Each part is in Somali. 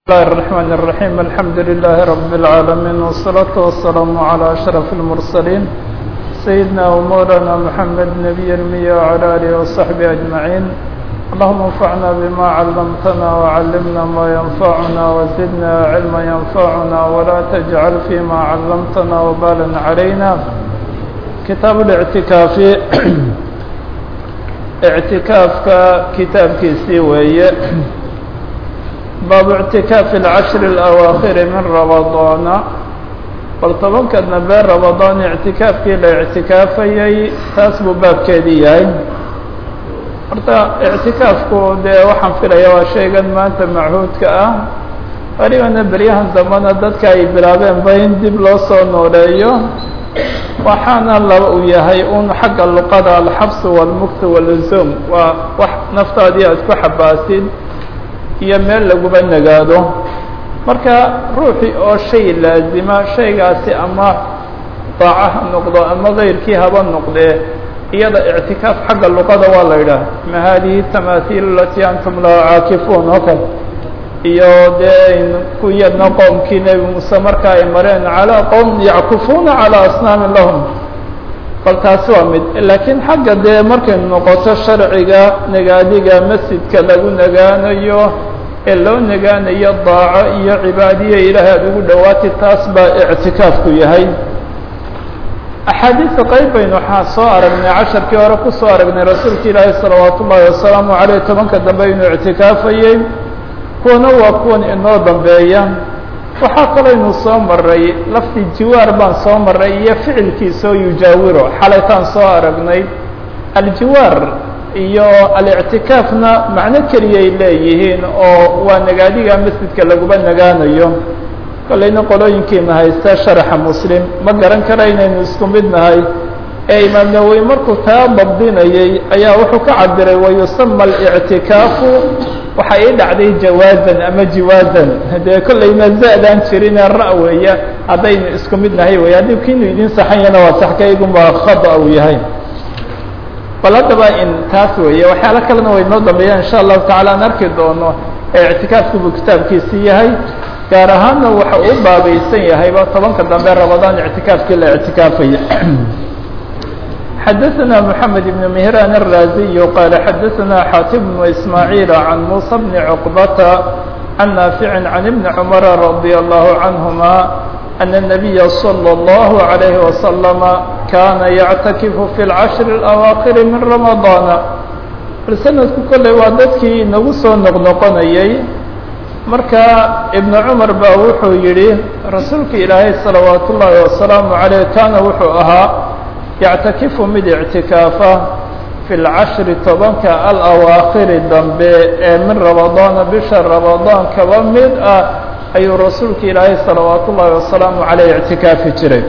الله الرحمن الرحيم الحمد لله رب العالمين والصلاة والسلام على أشرف المرسلين سيدنا ومولانا محمد نبي المية وعلى آله وصحبه أجمعين اللهم انفعنا بما علمتنا وعلمنا ما ينفعنا وزدنا علما ينفعنا ولا تجعل فيما علمتنا وبالا علينا كتاب الاعتكاف اعتكافك كتاب كيسي ويه baabu اctikaafi اlcashri اlawaakhiri min ramadaana bal tobanka dambe ramadaan ictikaafkii la ictikaafayay taas buu baabkeedii yahay horta ictikaafku dee waxaan filaya waa shaygan maanta machuudka ah welibana beryahan dambena dadka ay bilaabeen ba in dib loo soo nooleeyo waxaana laba uu yahay un xagga luqada alxabs wاlmukt wاluzum waa wax naftaadii aad ku xabaasid iyo meel laguba nagaado marka ruuxii oo shay laazima shaygaasi ama daaca ha noqdo ama kayrkii haba noqdee iyada ictikaaf xagga luqada waa la yidhaah ma hadihi tamahiil alatii antum laha caakifuun oo kale iyo dee kuyadna qoomkii nebi muuse marka ay mareen calaa qowm yackufuuna calaa asnaamin lahum bal taasi waa mid laakiin xagga dee markay noqoto sharciga nagaadiga masjidka lagu nagaanayo ee loo nagaanayo daaco iyo cibaadiya ilaahay aada ugu dhowaatay taas baa ictikaafku yahay axaadiista qayb baynu waxaa soo aragnay casharkii hore kusoo aragnay rasuulka ilaahi salawaat ullaahi wasalaamu caleyh tobanka dambe inuu ictikaafayey kuwana waa kuwan inoo dambeeya waxaa kalaynu soo maray laftii jiwaar baan soo maray iyo ficilkiisoo yujaawiro xalaytaan soo aragnay aljiwaar iyo alictikaafna macno keliyay leeyihiin oo waa nagaadiga masjidka laguba nagaanayo kolleyna qolooyinkiina haysta sharaxa muslim ma garan kara inaynu isku mid nahay ee imaam nawowi markuu taa dabdinayay ayaa wuxuu ka cabiray wayusama alictikaafu waxaa ii dhacday jawaazan ama jiwaazan dee kollayna za-daan jirinee ra- weeya haddaynu isku mid nahay wey haddii kiinu idin saxanyana waa saxkaygunbaa khada uu yahay bal haddaba in taas weeye waxyaalo kalena way noo dambeeyaan insha allahu tacala aan arki doono ee ictikaafku buu kitaabkiisi yahay gaar ahaanna waxa uu baabaysan yahayba tobanka dambe ramadaan ictikaafkii la ictikaafaya xdثna محamed بن مهrان الرازي qال xdثna xاtم بن إسماعيل عن موسى بن عقبة عن نافع عن بن عمر رضي الله عنهما أن النبي صلى الله عليه وسلم كان يعتكف في العشر الأواخر من رمضان sanadku kolley waa dadkii inagu soo noqnoqonayay marka iبن cmar ba wuxuu yihi rasuulka ilaahay salawaaت الlahi وaسلaaم عalيه kana wuxuu ahaa yactakifu mid ictikaafa fi lcashri tobanka alawaakhiri dambe ee min ramadaana bisha ramadaan kaba mid ah ayuu rasuulka ilaahay salawaat ullaahi wasalaamu caleyh ictikaafi jiray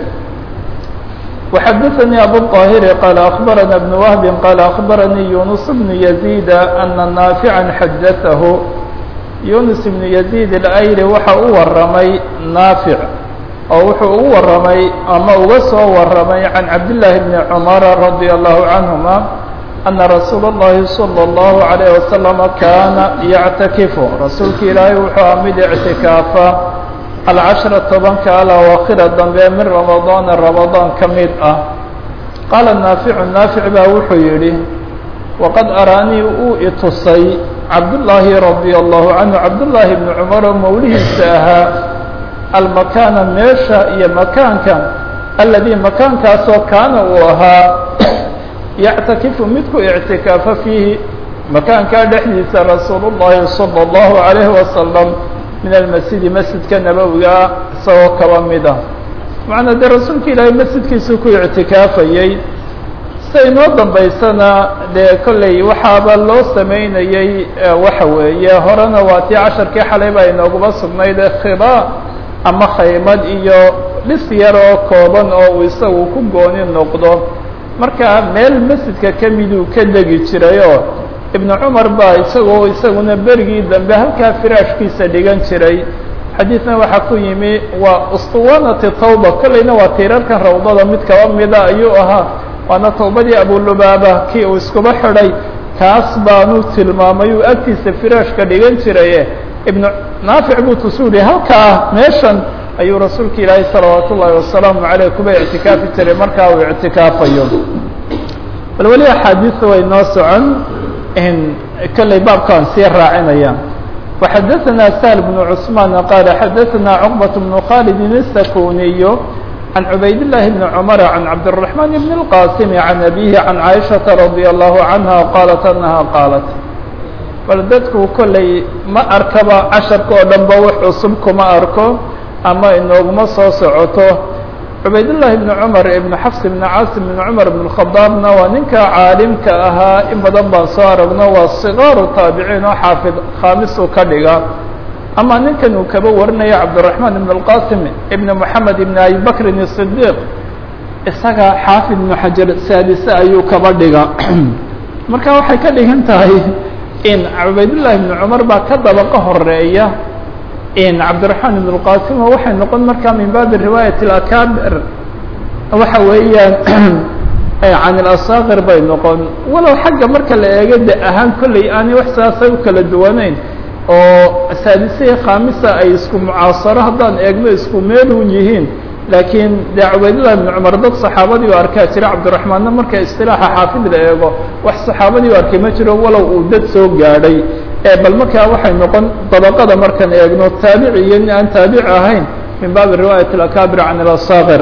waxadaثanii abuطaahiri qaala akbarana bn wahbi qaala akbaranii yunus bnu yaziida ana naafica xadaahu yunus bnu yaziid اlayri waxa u waramay naafic oo wuxuu ugu warramay ama uga soo warramay can cabdillaahi bni cumara radia allahu canhuma ana rasuula اllahi salى اllahu عalayh wasalama kaana yactakifu rasuulka ilaahay wuxuu aha mid ictikaafa alcashra tobanka alawaakhira dambe min ramadaana ramadaan ka mid ah qaala naaficu naafic baa wuxuu yidhi waqad araanii uu itusay cabdullaahi radia allahu canhu cabdullaahi bni cumar oo mawlihiisa ahaa almakaana meesha iyo makaanka alladii makaankaasoo kaana uu ahaa yactakifu mid ku ictikaafa fiihi makaankaa dhexdiisa rasuulu llaahi salى اllahu عalayhi wasalam min almasjidi masjidka nabowigaa isagoo kaba mid ah macnaa dee rasuulka ilaahay masjidkiisuu ku ictikaafayey sida inoo dambaysana dee kolley waxaaba loo samaynayey waxa weeye horena waa tii casharkii xalay baa inooguba sugnayd ee khiba ama khaymad iyo dhis yar oo kooban oo uu isagu ku gooni noqdo marka meel masjidka ka miduu ka degi jirayoo ibnu cumar baa isagoo isaguna berigii dambe halkaa firaashkiisa dhigan jiray xadiidna waxaa ku yimi waa ustuwanati tawba kolleyna waa tiirarkan rawdada mid kaba mida ayuu ahaa waana tawbadii abulubaaba kii uu iskuba xidhay kaas baanu tilmaamay uu agtiisa firaashka dhigan jiraye ibn naafic buu tusuuri halkaa meeshan ayuu rasuulka ilaahay salawaat ullaahi wasalaamu caleyh kuba ictikaafi jiray markaa uu ictikaafayo bal weli axaadiisa way noo socon kolley baabkaan sii raacinaya وxadaثna سهل بن cثمان qال xadaثna cقبة بن khالد السkuniي عن عubayd اللh بن cمر عن cabدالرحمن بن الqاسم عن أbيه عن عائشhaة رضي الله عنها qالت أنها qاaلت bal dadku kolley ma arkaba casharka oo dhan ba wax cusub kuma arko ama inooguma soo socoto cubaydاللahi بن cmر iبn xفs بn cاasim بn cmر بن الخaطاabna waa ninka caalimka ahaa in badan baan soo aragno waa صغاaru taabiciin oo xaafid khamisu ka dhiga ama ninkan uu kaba warinaya cabdالرaحman بن الqاsim iبn mحamed iبn abi bakrin الصديq isaga xaafid بن xajar saadise ayuu kaba dhiga marka waxay ka dhigan tahay in cubaydالlahi بن cmar baa ka dabaqo horeeya cabdالرحman بن الqاsim waxay noqon markaa min baabi riwaayaة الakabir waxa weeyaan can اlasakir bay noqon walow xagga marka la eego de ahaan kolley aanay wax saasay u kala duwanayn oo saadisihii khamisa ay isku mucaasaro haddaan eegno isku meelun yihiin laakiin de cubaydالlah بn cmar dad صaxaabadii u arkaa jira cabdالرaحmaanna marka isilaaxa xaafid la eego wax صaxaabadii u arkay ma jiro walow uu dad soo gaadhay bal markaa waxay noqon dabaqada markaan eegno taabici iyo nin aan taabici ahayn min baabi riwaayaة الakabir can اlasakir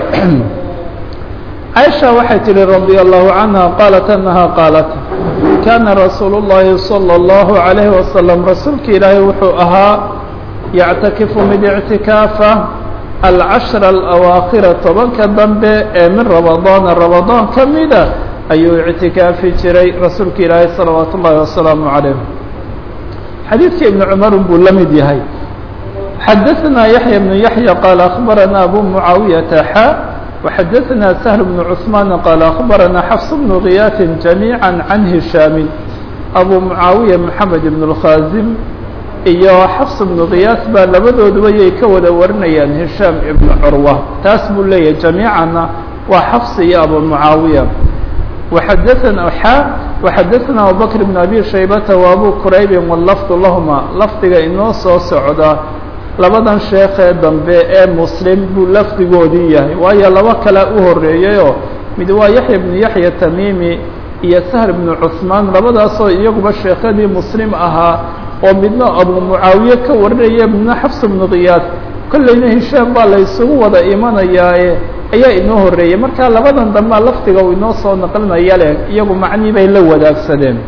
caiشha waxay tihi radي الlahu canha qaalat anaha qaalat kana rasuul الlahi salى الlahu عalayhi wasalam rasuulka ilaahay wuxuu ahaa yactakifu mid اctikaafa alcashra alawaakhira tobanka dambe ee min ramadaana ramadaan ka mida ayuu ictikaafi jiray rasuulka ilaahay salawaat ullahi wasalaamu calayh xadiidka ibn cumarun buu la mid yahay xadaثna yaحya bnu yaحya qaala akhbarana abu mucaawiyata xa وxadaثna سهل بن cثmaan qaala akhbarana xfs bnu kiyaatin جamيعا can hishaamin abu mucaawiya mحamed ibn الkhazim iyo xfs bnu kiyaas baa labadooduba yay ka wada warinayaan hishaam ibnu curwa taas buu leeyahay jamiicana waa xfs iyo abu mucaawiya وxadaثna xa وxadaثna abubakr بn abi shaybata و abu quraybi wlafd lahma lafdiga inoo soo socda labadan sheekee dambe ee muslim buu lafdigoodii yahay waayo laba kale u horeeyayoo mid waa yaxya bnu yaxya tamimi iyo sahl bnu cuثmaan labadaasoo iyaguba sheekadii muslim ahaa oo midna abu mucaawiye ka warinaya midna xafs bnu kiyaas kollayna hishaam baa la isugu wada imanayaaye ayaa inoo horeeyay marka labadan dambea lafdiga uu inoo soo naqlinaya leh iyagu macnii bay la wadaagsadeen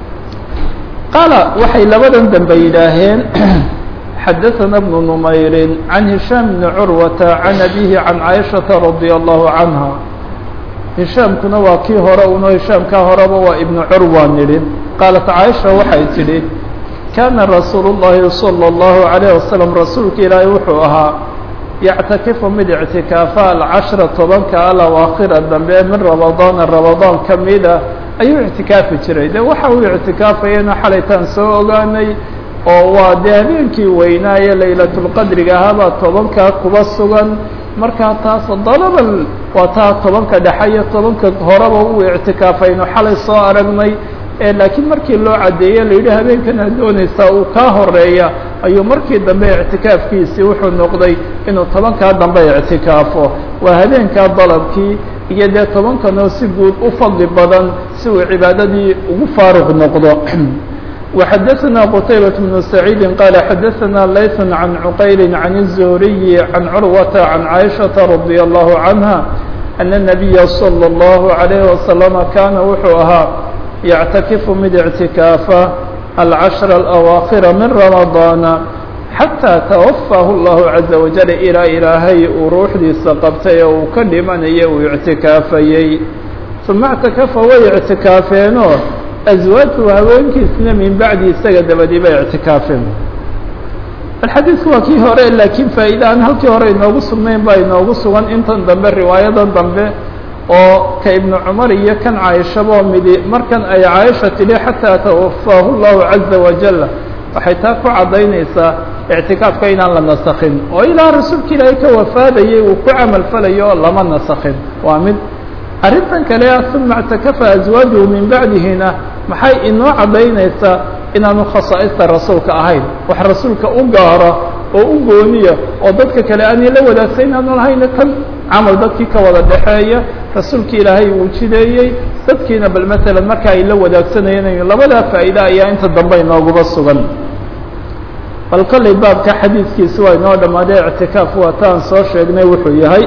qaala waxay labadan dambe yidhaaheen xadaثna بن نmayri عan هishاam بn curwata عan abihi عan caiشhaةa radي الlahu canha hishaamkuna waa kii hore uno hishaamkaa horeba waa ibn curwa nidhi qaalat caaisha waxay tidhi kana rasuul الlahi salى الlahu عalيه wasalam rasuulka ilaahay wuxuu ahaa yactakifu mid ictikaafa alcashra tobanka alawaakhira dambe min ramadaana ramadaan ka mida ayuu ictikaafi jiray de waxa uu ictikaafayana xalaytaan soo ogaanay oo waa dee habeenkii weynaaye laylatulqadriga ahaabaa tobankaa kuba sugan markaa taas dalabal waa taa tobanka dhexe iyo tobanka horeba uu ictikaafayno xalay soo aragnay laakiin markii loo caddeeye la yidhi habeenkana doonaysaa uu kaa horeeya ayuu markii dambe ictikaafkiisii wuxuu noqday inuu tobankaa dambe ictikaafo waa habeenkaa dalabkii iyo dee tobankanoo si guud u fadli badan si uu cibaadadii ugu faaruq noqdo وxadثna qتaybة بن سعيid qال xadثna layث عan cqayl عan الزهriي عan curwaةa عan caiشhaةa رadي الlه عanهa أن النabiya slى الlه عalيه وasلم kana wuxuu ahaa yctakifu mid اctikaafa alcashر الأwaakhira min رamaضاana xatىa twafah الlah عaزa وaجل ilaa ilaahay uu ruuxdiisa qabtay ee uu ka dhimanaya uu اctikaafayey ثuma اctakafa way اctikaafeeno aswaajhu haweenkiisna min bacdi isaga dabadii bay ictikaafeen alxadiidku waa kii hore laakiin faa'iida aan halkii hore inoogu sugnayn baa inoogu sugan intan dambe riwaayadan dambe oo ka ibnu cumar iyo kan caaishabo midi markan ay caaisha tidhi xataa tawafaahu llahu caza wajal waxay taa ku caddaynaysaa ictikaafka inaan la nasakhin oo ilaa rasuulka ilaahay ka wafaadayay uu ku camal falayo oo lama nasakhin waa mid arrintan kale ah uma اctakafa aswaajuhu min bacdihina maxay inoo caddaynaysaa inaanu khasaa'ista rasuulka ahayn wax rasuulka u gaaro oo u gooniya oo dadka kale aanay la wadaagsayn aanu lahayna tan camal dadkii ka wada dhexeeya rasuulki ilaahay uu jideeyey dadkiina bal matalan marka ay la wadaagsanayeen labadaa faa'iide ayaa inta dambe inooguba sugan bal kollay baabka xadiidkiisi waa inoo dhammaaday ictikaaf waa taan soo sheegnay wuxuu yahay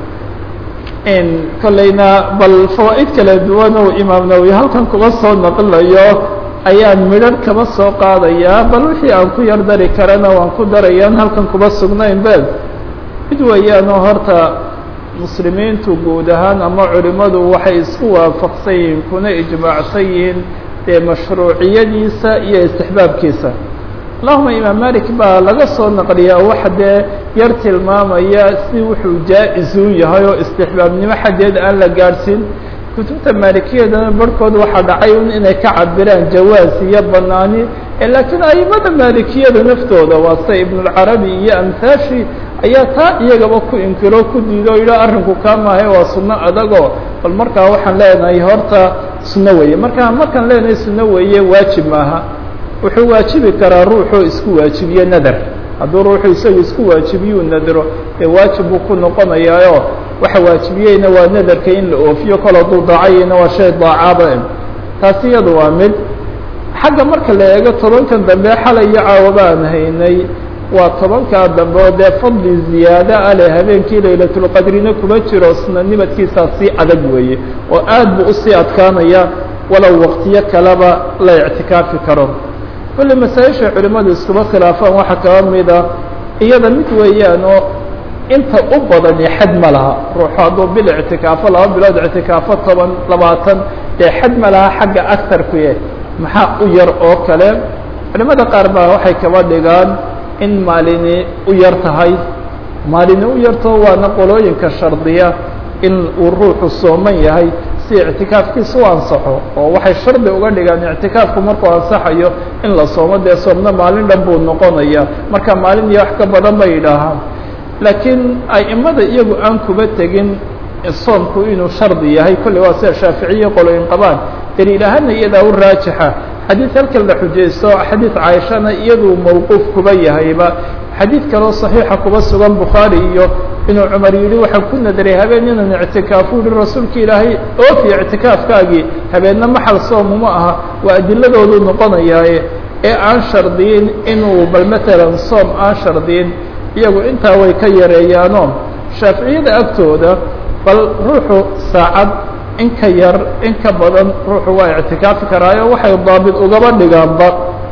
kollayna bal fawaa'id kala duwan oo imaam nawowi halkan kuga soo naqlayo ayaan midharh kaba soo qaadayaa bal wixii aan ku yar dari karana waan ku darayaan halkan kuba sugnayn be mid weeyaanoo horta muslimiintu guud ahaan ama culimmadu waxay isku waafaqsan yihiin kuna ijmaacsan yihiin dee mashruuciyadiisa iyo istixbaabkiisa allahuma imaam malik baa laga soo naqliyaa waxa dee yar tilmaamaya si wuxuu jaa-izuu yahay oo istixbaabnimo xaggeed aan la gaadhsiin kutubta maalikiyadana barhkood waxaa dhacay un inay ka cabiraan jawaaz iyo banaani laakiin aimada maalikiyada naftooda waa sida ibnulcarabi iyo amhaashi ayaa taa iyagaba ku inkiro ku diido o yidha arrinku kaa maahay waa sunno adagoo bal markaa waxaan leenahay horta sunno weeye markaa markaan leenahay sunno weeye waajib maaha wuxuu waajibi karaa ruuxuu isku waajibiye nadar hadduu ruuxu isagu isku waajibiyuu nadro dee waajib buu ku noqonayaayo waxa waajibiyeyna waa nadarka in la oofiyo kol hadduu daacayeyna waa shay daacaaba taasi iyadu waa mid xagga marka la eego tobankan dambe xalay iyo caawaba aan haynay waa tobankaa dambe oo dee fadli ziyaada a leh habeenkii laylatulqadrina kuma jiro sunanimadkiisaa sii adag weeye oo aad buu usii adkaanaya walow waqtiyo kaleba la ictikaafi karo kulle masaa-isha culimmadu iskuma khilaafaan waxaa kaba mida iyada mid weeyaan oo inta u badani xad ma laha ruuxu hadduu bil ictikaafo laba bilood ictikaafo toban labaatan dee xad ma laha xagga agtarkuye maxaa u yar oo kale culimada qaar baa waxay kaba dhigaan in maalini u yar tahay maalini u yarto waana qolooyinka shardiya in uu ruuxu sooman yahay si ictikaafkiisa u ansaxo oo waxay shardi uga dhigaan ictikaafku markuu ansaxayo in la soomo dee soomna maalin dhan buu noqonaya marka maalin iyo wax ka badan bay yidhaahaan laakiin aimada iyagu aan kuba tegin soomku inuu shardi yahay kolley waa sida shaaficiye qolooyin qabaan daliil ahaana iyadaa u raajixa xadiid halkan la xujaysto xadiid caaishana iyaduu mawquuf kuba yahayba xadiid kaloo صaxiixa kuba sugan bukhaari iyo inuu cumar yihi waxaan ku nadaray habeen inaan ictikaafu yihi rasuulka ilaahay oofi ictikaafkaagii habeenna maxal soomuma aha waa adiladoodu noqonayaaye ee aan shardiyin inuu bal matalan soom aan shardiyin iyagu intaa way ka yareeyaano shaaficiyada agtooda bal ruuxu saacad in ka yar in ka badan ruuxu waa ictikaafi karaayo waxay daabit ugaba dhigaanba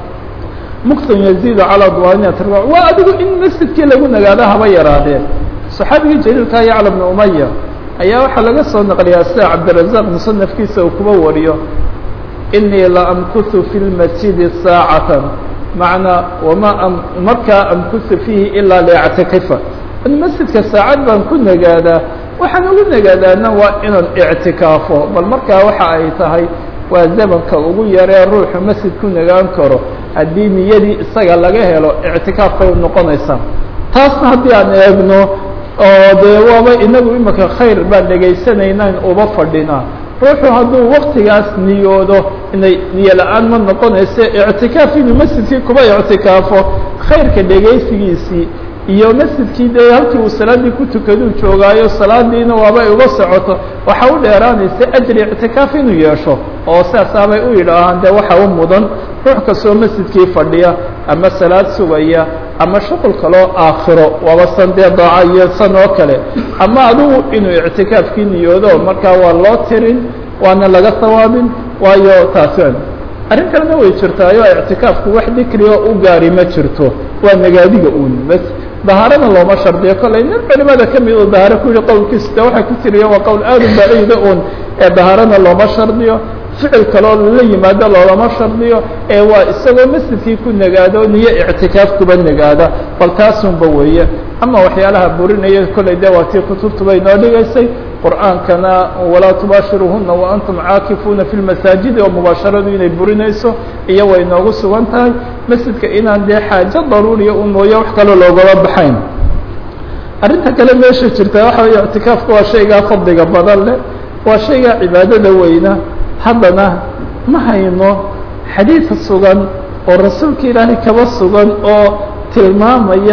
muktan yaziidu calaa dwaaniyat waa adigu in masjidkii lagu nagaado haba yaraadeen saxaabigii jaliilka yacla bnu umaya ayaa waxaa laga soo naqliyaa sida cabdirazaq musanafkiisa uu kuba wariyo inii la amkusu fi lmasjidi saacatan macnaa wama markaa amkusu fiihi ilaa liactikifa in masjidka saacad baan ku nagaadaa waxaan ugu nagaadaana waa inaan ictikaafo bal markaa waxa ay tahay waa zamanka ugu yaree ruuxu masjid ku nagaan karo haddii niyadii isaga laga helo ictikaafkay noqonaysaa taasna haddii aan eegno oo dee waaba inagu imika khayr baan dhegaysanaynayn uba fadhinaa ruuxu hadduu waktigaas niyoodo inay niyo la-aan ma noqonayse ictikaaf inuu masjidkii kuba ictikaafo khayrka dhegaysigiisii iyo masjidkii dee halkii uu salaadii ku tukaduu joogaayo salaadiina waaba ay uga socoto waxa u dheeraanaysa ajri ictikaaf inuu yeesho oo sidaasaabay u yidhaahaan dee waxa u mudan ruux kastoo masjidkii fadhiya ama salaad sugaya ama shuqul kaloo aakhiro waaba san dee daaca iyo san oo kale ama adugu inuu ictikaafkii niyoodo markaa waa loo tirin waana laga sawaabin waayo taasi arrin kalena way jirtaayo ictikaafku wax dikriga u gaari ma jirto waa nagaadiga uun bas dahaarana looma shardiyo kollay nin culimada ka mid oo dahaaro ku yihi qowlkiisa de waxay ku tiriya waa qowl aad u baciida uun ee dahaarana looma shardiyo ficil kaloo la yimaado loolama shardiyo ee waa isagoo masjidkii ku nagaado niyo ictikaaf kuba nagaada bal taasunba weeye ama waxyaalaha burinaya kollay de waa tii kutubtuba inoo dhigaysay qur'aankana walaa tubaashiruuhuna waantum caakifuuna fi lmasaajidi oo mubaasharadu inay burinayso iyo way noogu sugan tahay masjidka inaan dee xaajo daruuriya u mooye wax kaloo loogama baxayn arrinta kale meesha jirta waxa wey ictikaafka waa shaygaa fadliga badan leh waa shaygaa cibaadada weyna haddana ma hayno xadiid sugan oo rasuulka ilaahay kaba sugan oo tilmaamaya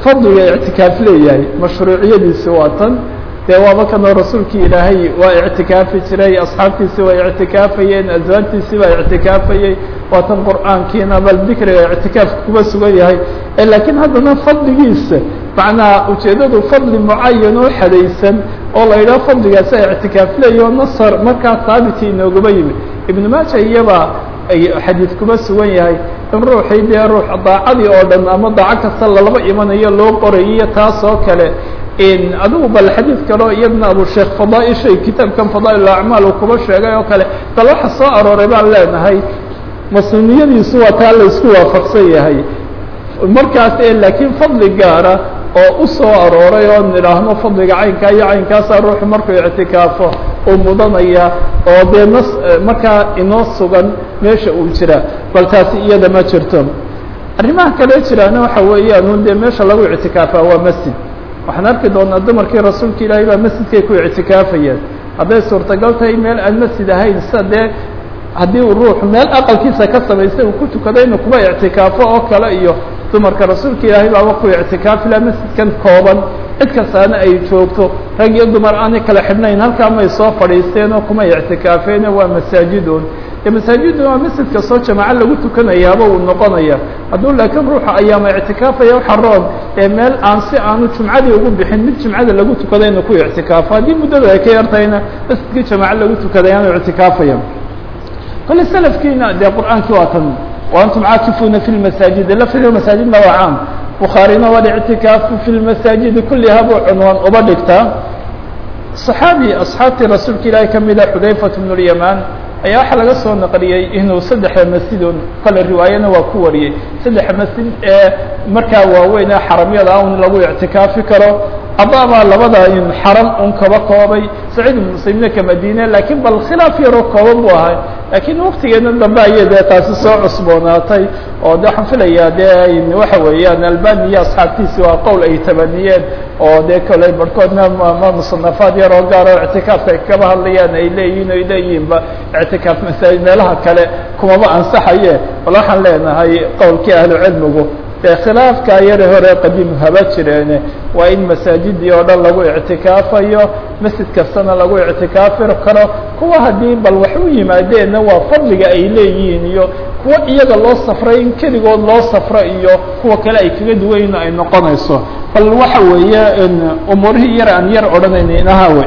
fadliga ictikaaf leeyahay mashruuciyadiisi waa tan dee waaba kanoo rasuulkii ilaahay waa ictikaafi jiray asxaabtiisi waa ictikaafayeen aswaajtiisi baa ictikaafayey waa tan qur'aankiina bal dikriga ictikaafka kuba sugan yahay laakiin haddana fadligiisa macnaa ujeeddadu fadli mucayan oo xadaysan oo la yidhaho fadligaasa ictikaaf leeya oo nasar markaa haabiti inoogaba yimi ibnu maaja iyaba ay xadiid kuba sugan yahay in ruuxii dee ruux daacadii oo dhan ama daaco kasta lalaba imanayo loo qorayiyo taas oo kale adigu bal xadiid kaleo iyadna abusheekh fadaaishay kitaabkan fadaa'il acmaal uu kuba sheegay oo kale bal waxa soo arooray baan leenahay masnuniyadiisu waa taa la isku waafaqsan yahay markaas laakiin fadli gaara oo u soo arooray oo nidhaahno fadliga caynkaa iyo caynkaasaa ruuxu markuu ictikaafo uu mudanaya oo dee nas markaa inoo sugan meesha uu jira bal taasi iyada ma jirto arrimaha kale jiraana waxa weeyaan un dee meesha lagu ictikaafaa waa masjid waxaan arki doonaa dumarkii rasuulka ilaahay baa masjidkay ku ictikaafayeen hadday suurtagal tahay meel aan masjid ahayn sida dee haddii uu ruuxu meel aqalkiisa ka samaystay uu ku tukado inuu kuba ictikaafo oo kale iyo dumarka rasuulka ilaahay baaba ku ictikaafila masjidkan kooban cid kastaana ay joogto rag iyo dumar aanay kala xidhnayn halkaa may soo fadhiisteen oo kuma ictikaafeene waa masaajidun dee masaajidun waa masjid kastoo jamaaco lagu tukanayaaba uu noqonaya hadduu laakiin ruuxa ayaama ictikaafaya waxa roon ee meel aan si aanu jumcadii ugu bixin mid jumcada lagu tukada inuu ku ictikaafo haddii muddada ay ka yartahayna masjidkii jamaaco lagu tukaday aanu ictikaafaya kole slafkiina dee qur'aankii waa tan وأnتم cاakفوna في المaساaجid lfdiga maساaجidna waa cاam bukhaarina والاعtikaafu في المaساaجidi kuliha buu cunwaan uba dhigtaa صaxaabi أصxaabtii rasuulka ilaahi kamida xudayfaة بن اليمان ayaa waxaa laga soo naqliyey inuu saddexa masjidun kale riwaayana waa ku wariyey saddexa masjid ee markaa waaweyn ee xaramyada un lagu ictikaafi karo adaabaa labada in xaram un kaba koobay saciid ibn muslimna ka madine laakiin bal khilaaf yaroo kooban buu ahay laakiin waktigeena dambe ayay dee taasi soo cusboonaatay oo de waxaan filayaa dee waxa weeyaan albani iyo asxaabtiisi waa qowl ay tabaniyeen oo dee koley barhkoodna ma musanafaad yar oo gaar oo ictikaafka ay kaba hadlayaan ay leeyihin ay leeyihinba ictikaaf masaajid meelaha kale kumaba ansaxaye bal waxaan leenahay qowlkii ahlucilmigu dee khilaafkaa yare hore qadiim haba jireene waa in masaajidii oo dhan lagu ictikaafayo masjid kastana lagu ictikaafi karo kuwa haddii bal wax u yimaadeenna waa fadliga ay leeyihiin iyo kuwa iyaga loo safray in keligood loo safro iyo kuwa kale ay kaga duwayn ay noqonayso bal waxa weeye umuurihii yar aan yar odhanayna inaha wey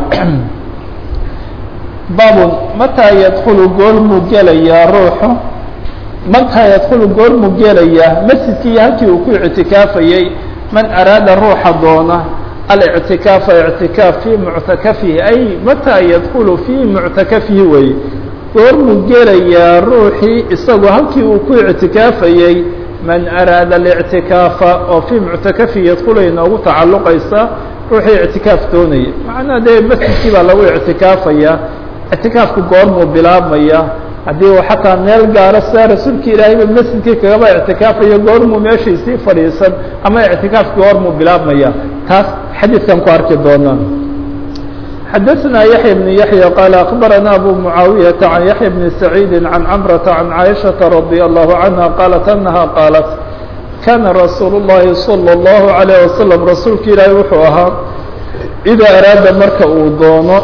baabun mataa yadkulu goormuu gelayaa ruuxu mataa yadkulu goormuu gelayaa masjidkii iyo halkii uu ku ictikaafayey man araada ruuxa doona alictikaafa ictikaaf fii muctakafihi ay mataa yadkulu fii muctakafihi wey goormuu gelayaa ruuxii isagoo halkii uu ku ictikaafayey man araada alictikaafa oo fii muctakafihi yadkulay noogu tacalluqaysa ruuxii ictikaaf doonaya macnaa dee masjidkii baa lagu ictikaafaya ictikaafku goormuu bilaabmaya haddii uu xataa meel gaaro sidaa rasuulka ilaahayba masjidkii kagaba ictikaafayo goormuu meeshaysii fadhiisan ama ictikaafki goormuu bilaabmaya taas xadiidkan ku arki doonaa xadaثna yaحya بن yaحyى qال أخbarana abu mعaawiyaةa عan yaحya بn سacيidi عan cmرaةa عan caiشhaةa رadي الlه عanهa qaalat أnaha qaalat kana rasuul الlahi slى الlه عalيه waslم rasuulka ilaahay wuxuu ahaa إida araada marka uu doono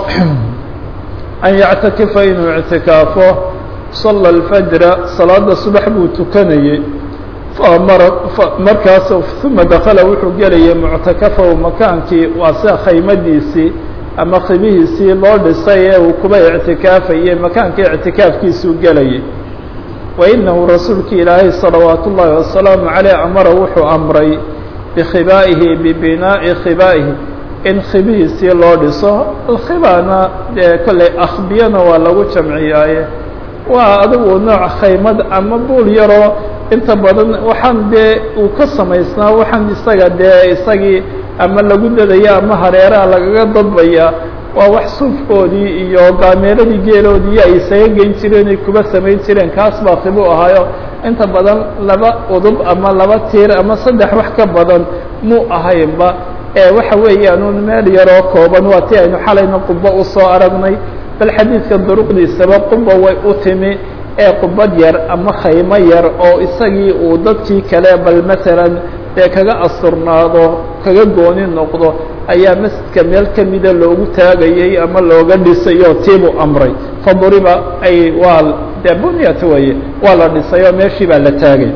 an yactakifa inuu ictikaafo sala alfajra salaada subax buu tukanayey faamara markaas uma dakala wuxuu gelayay muctakafahu makaankii waa sida khaymadiisii ama khibihiisii loo dhisay ee uu kuba ictikaafayey makaankii ictikaafkiisuu gelayay wa inahu rasuulki ilaahay salawaat ullaahi wasalaamu caleyh amara wuxuu amray bikhibaa'ihi bibinaa'i khibaa'ihi in khibihiisii loo dhiso alkhibana dee kolley akhbiyana waa lagu jamciyaaye waa adigu nooc khaymad ama buul yaroo inta badan waxaan dee uu ka samaysnaa waxaan isaga dee isagii ama lagu dadaya ama hareeraha lagaga dadbaya waa wax suufkoodii iyo gaameeladii geeloodii ay isaga geyn jireen ay kuba samayn jireen kaas baa khibu ahaayo inta badan laba udub ama laba tiir ama saddex wax ka badan muu ahaynba ee waxa weeyaan un meel yaroo kooban waa ti aynu xalayna qubo usoo aragnay bal xadiidka duruqdiisaba quba way u timi ee qubad yar ama khaymo yar oo isagii uu dadkii kale bal masalan dee kaga asturnaado kaga gooni noqdo ayaa masjidka meel kamida loogu taagayey ama looga dhisayo tiibuu amray faduriba ay waa dee bunyat weye waa la dhisay oo meeshii baa la taagay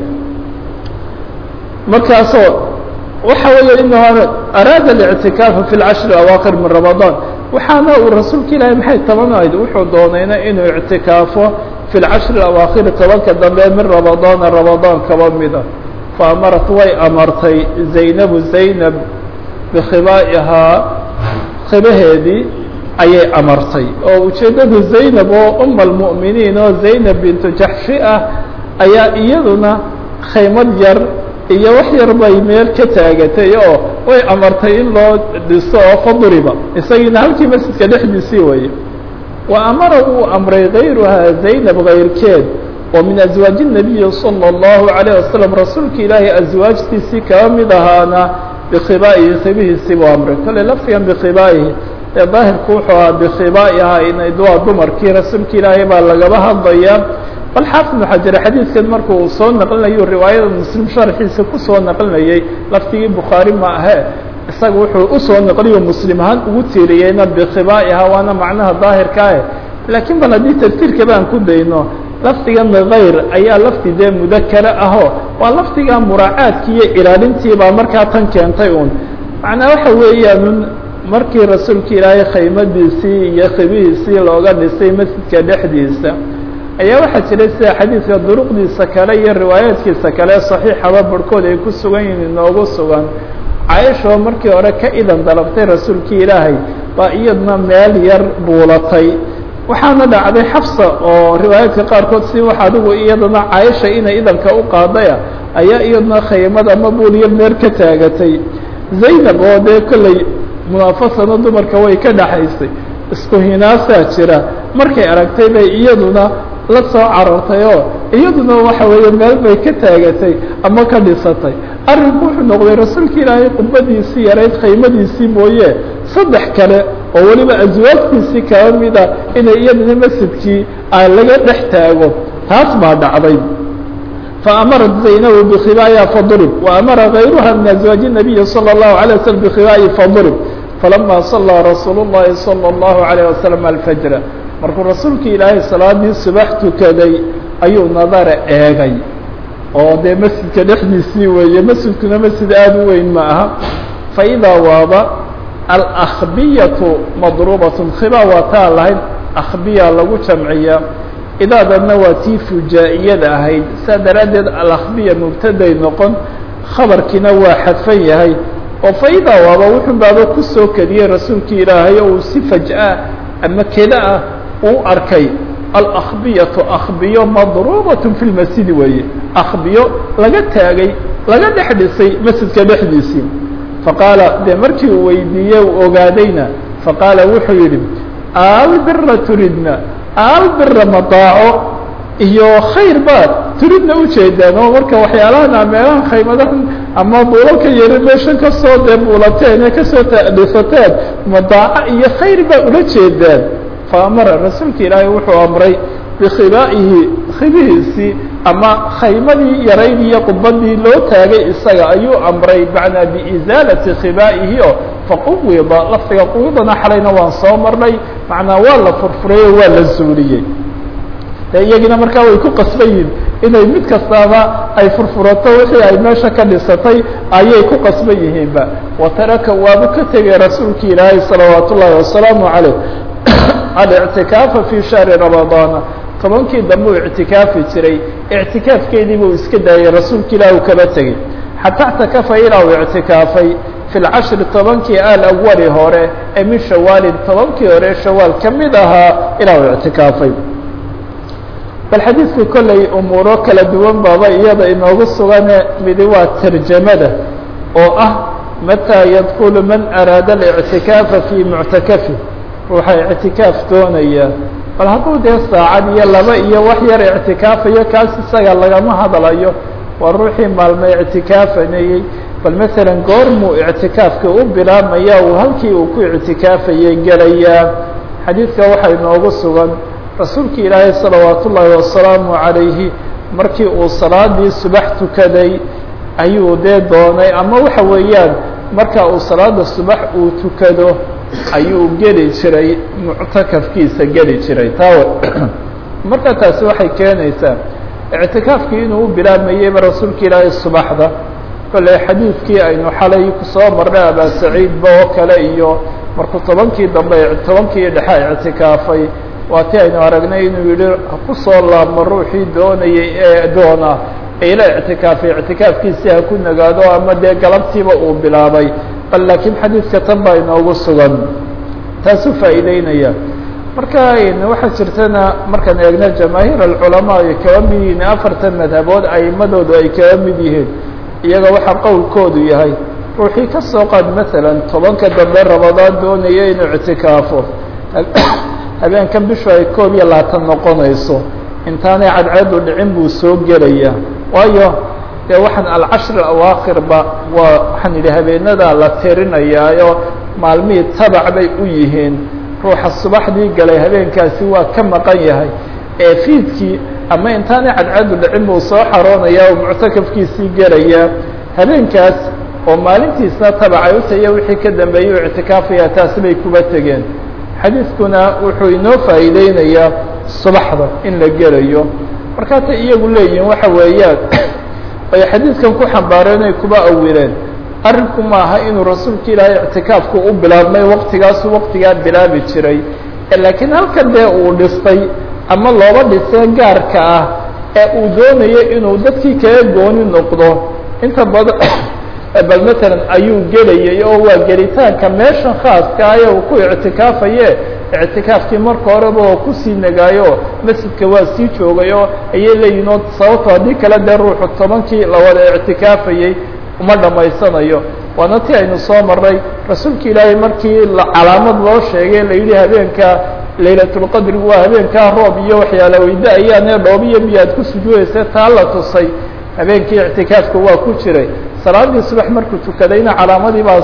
markaasoo waxa weeye inahu araada الاctikaafa fi اlcashri awaakir min ramadaan waxaana uu rasuulka ilaahay maxay tabanayd wuxuu doonayna inuu ictikaafo fi اlcashri awaakhiri tobanka dambe min ramadaana ramadaan kaba mida faamarat way amartay zaynabu zaynab bikhibaa'ihaa khibaheedii ayay amartay oo ujeeddadu zaynab oo uma almu'miniin oo zaynab bintu jaxshi ah ayaa iyaduna khaymad yar iyo wax yar bay meel ka taagatay oo way amartay in loo dhiso oo fadriba isagiina halkii masjidka dhexdiisii weeye wa amara wuu amray gayruhaa zaynab kayrkeed oo min aswaaji الnabiyi salى الlahu عalيه wasalam rasuulka ilaahay aswaajtiisii kaba mid ahaana bikhibaa'ihi khibihiisii buu amray kale lafdigan bikhibaa'ihi ee daahirku wuxuu ahaa bikhibaa'ihaa inayd waa dumarkii rasuulka ilaahay baa lagaba hadlayaa bal xaafid ibnu xajar xadiidkan marku uu soo naqlinayo riwaayada muslim sharxiisa kusoo naqlinayay laftigii bukhaari ma ahe isaga wuxuu usoo naqliyo muslim ahaan ugu tiiriyeyna bikhibaa'ihaa waana macnaha daahirka ah laakiin bal haddii tafsiirka baan ku dayno lafdigan hayr ayaa lafdi dee mudakare aho waa lafdiga muraacaadkii iyo ilaalintii baa markaa tan keentay un macnaa waxa weeyaan markii rasuulka ilaahay khaymadiisii iyo khibihiisii looga dhisay masjidka dhexdiisa ayaa waxaa jiray sida xadiidka duruqdiisa kale iyo riwaayaadkiisa kale saxiixaba barhkood ay ku sugan yihiin inoogu sugan caaishoo markii hore ka idan dalabtay rasuulkii ilaahay baa iyadna meel yar buulatay waxaana dhacday xafsa oo riwaayaadka qaarkood si wax adigu iyadana caaisha inay idanka u qaadaya ayaa iyadna khaymad ama buulyar meel ka taagatay zaynab oo dee kolley munaafasana dumarka way ka dhaxaysay isku hinaasaa jira markay aragtay bay iyaduna la soo carartay oo iyaduna waxa weeye meel bay ka taagatay ama ka dhisatay arrinku wuxuu noqday rasuulka ilaahay khudbadiisii yarayd khaymadiisii mooye saddex kale oo weliba aswaajtiisii kaba mida inay iyaduna masjidkii laga dhex taago taas baa dhacday faamarat zaynabu bikhibaa'iha fadrib waamara gayruha min aswaaji الnabiyi salى الlahu عalيه waslm bikhibaa'ihi fadrib falama salaa rasuul الlahi salى الlahu عalيه waslm alfajra markuu rasuulka ilaahay salaadii subax tukaday ayuu nadara eegay oo dee masjidka dhexdiisii weeye masjidkuna masjid aada u weyn ma aha faidaa waaba alakbiyatu madruubatun khiba waa taa lahayd akhbiya lagu jamciya idaadanna waa tii fujaa'iyada ahayd saa daraaddeed alakbiya mubtaday noqon khabarkiina waa xadfan yahay oo faidaa waaba wuxuu baaba kusoo kediyey rasuulkii ilaahay oo uu si faj'a ama keda ah uu arkay alakbiyatu akbiyo madruubatun fi lmasjidi weeye akbiyo laga taagay laga dhex dhisay masjidka dhexdiisii faqaala dee markii uu weydiiyey uu ogaadayna faqaala wuxuu yidhi albira turidna albira madaaco iyo khayr baad turidna ujeedaan oo marka waxyaalahan meelaha khaymadahan ama buulalka yari meeshan kasoo dee buulateen ee kasoo dhisateen madaaco iyo khayr baa ula jeedaan faamara rasuulka ilaahay wuxuu amray bikhibaa'ihi khibihiisii ama khaymadii yarayd iyo qubadii loo taagay isaga ayuu amray macnaa biizaalati khibaa'ihi oo faquwida lafdiga quwidana xalayna waan soo marnay macnaa waa la furfuray oo waa la zuuliyey de iyagina markaa way ku qasban yihin inay mid kastaaba ay furfurato wixii ay meesha ka dhisatay ayay ku qasban yihiinba wataraka waabu ka tegay rasuulki ilaahay salawaat ullaahi wasalaamu caleyh alictikaafa fi shahri ramadaana tobankii dambe uu ictikaafi jiray ictikaafkeedii buu iska daayay rasuulka ilaah uu kaba tegey xataa اctakafa ilaa uu ictikaafay fi lcashri tobankii alawali hore ee min shawaalin tobankii hore shawaal ka mid ahaa ilaa uu ictikaafay bal xadiidka kolley umuuro kala duwan baaba iyada inoogu sugane midi waa tarjamada oo ah mataa yadkulu man araada اlictikaafa fii muctakafi ruuxa ictikaaf doonaya bal hadduu dee saacad iyo laba iyo wax yar ictikaafayo kaas isaga lagama hadlayo waa ruuxii maalmo ictikaafanayey bal masalan goormuu ictikaafka u bilaabmaya uu halkii uu ku ictikaafayay gelayaa xadiidka waxaa inoogu sugan rasuulka ilaahay salawaat ullaahi wasalaamu calayhi markii uu salaadii subax tukaday ayuu dee doonay ama waxa weeyaan marka uu salaada subax uu tukado ayuu geli jiray muctakafkiisa geli jiray taawe marka taasi waxay keenaysaa ictikaafkii inuu u bilaabmayeyba rasuulka ilaahay subaxda kolley xadiidkii aynu xalay kusoo marnay abaa saciidba oo kale iyo markuu tobankii dambe tobankii dhexe ictikaafay waa ti aynu aragnay inuu yihi kusoo laabmo ruuxii doonayay ee doona ila ictikaafay ictikaafkiisii ha ku nagaado ama dee galabtiiba uu bilaabay bal laakiin xadiidka tan baa inoogu sugan taasuu faa'iideynaya marka waxaa jirtana markaan eegna jamaahiir alculamaa ay kaba mid yihiin afartan madhabood aimadoodu ay kaba mid yihiin iyaga waxaa qowlkoodu yahay ruuxii ka soo qaad masalan tobanka dambe rabadaan doonaya inuu ictikaafo habeenkan bishu ay koob iyo labaatan noqonayso intaanay cadceedu dhicin buu soo gelaya waayo dee waxaan alcashri awaakhirba waa waxaan yidhi habeenadaa la tirinayaayo maalmihii tabac bay u yihiin ruuxa subaxdii galay habeenkaasi waa ka maqan yahay ee fiidkii ama intaanay cadceedu dhicin buu soo xaroonaya oo muctakafkiisii gelaya habeenkaas oo maalintiisna tabacay u taya wixii ka dambeeyey u ictikaafaya taasi bay kuba tegeen xadiidkuna wuxuu inoo faa'iideynayaa subaxda in la gelayo markaasay iyagu leeyihiin waxa weeyaan ay xadiidkan ku xambaareen ay kuba awileen arrinku maaha inuu rasuulka ilaahay ictikaafku u bilaabmay waqtigaasu waqtigaa bilaabi jiray laakiin halkan dee uu dhistay ama looba dhisee gaarka ah ee uu doonayo inuu dadkii kaga gooni noqdo inta badan bal matalan ayuu gelayay oo waa gelitaanka meeshan khaaska aye uu ku ictikaafaye ictikaafkii marka horeba oo kusii nagaayo masjidka waa sii joogay oo ayay leeyihin oo sababto haddii kale dee ruuxu tobankii la wada ictikaafayey uma dhammaysanayo waana ti aynu soo marray rasuulka ilaahay markii calaamad loo sheegay la yidhi habeenka laylatulqadri waa habeenkaa roob iyo waxyaala weyda ayaane dhoobiyo biyaad ku sujuudaysa taa la tusay habeenkii ictikaafka waa ku jiray salaadii subax markuu tukadayna calaamadii baa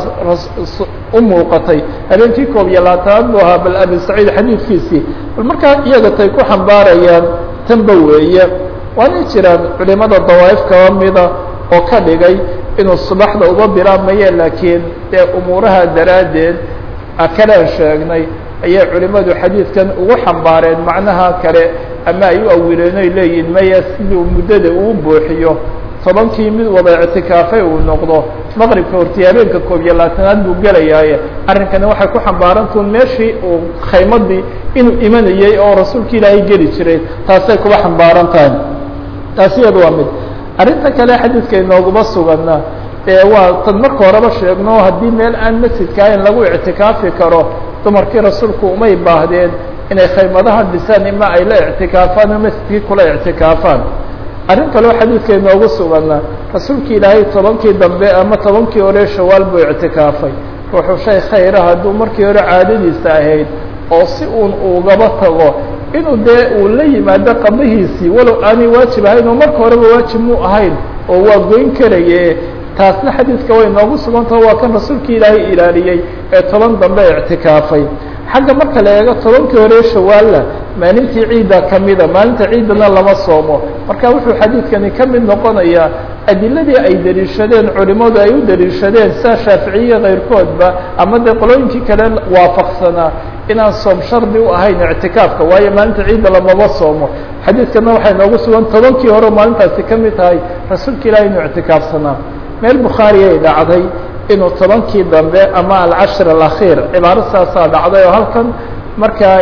u muuqatay habeenkii koob iyo labaatanaad buu ahaa bal abi saciid xadiidkiisii bal markaa iyaga tay ku xambaarayaan tanba weeye waanay jiraan culimada dawaa'if kaba mida oo ka dhigay inuu subaxda uba bilaabmaye laakiin dee umuuraha daraaddeed akalaan sheegnay ayay culimadu xadiidkan ugu xambaareen macnaha kale ama ay u awileen oy leeyihin maya siduu muddada uu buuxiyo tobankii mid wada ictikaafay uu noqdo maqribka hortii habeenka koob iyo labaatanaad buu gelayaaye arrinkani waxay ku xambaarantuun meeshii uu khaymadii inuu imanayey oo rasuulka ilaahay geli jiray taasay kuba xambaaran tahay taasi iyada waa mid arrinta kale xadiidka inooguma suganna ee waa tan marka horeba sheegno haddii meel aan masjidka ahayn lagu ictikaafi karo dumarkii rasuulku umay baahdeen inay khaymadaha dhisaan ima ay la ictikaafaan oo masjidkii kula ictikaafaan arrin kaleo xadiidka inoogu suganna rasuulki ilaahay tobankii dambe ama tobankii hore shawaal buu ictikaafay ruuxuu shay khayra hadduu markii hore caadadiisa ahayd oo si uun ugaba tago inuu dee uu la yimaado qadahiisii walow aanay waajib ahayn oo marka horeba waajib muu ahayn oo waa goyn karaye taasna xadiidka way noogu sugantaho waa kan rasuulkii ilaahay ilaaliyey ee toban dambe ictikaafay xagga marka la eego tobankii hore shawaalla maalintii ciidda kamida maalinta ciiddana lama soomo marka wuxuu xadiidkani ka mid noqonayaa adiladii ay daliishadeen culimadu ay u daliishadeen saa shaaficiye kayrkoodba ama dee qolooyinkii kale waafaqsanaa inaan soom shardi u ahayn ictikaafka waayo maalinta ciidda lamaba soomo xadiidkana waxay noogu sugan tobankii hore maalintaasi ka mid tahay rasuulka ilahi inuu ictikaafsanaa meel bukhaari ay dhacday inuu tobankii dambe ama alcashir alakhiir cibaaro saasaa dhacday oo halkan markaa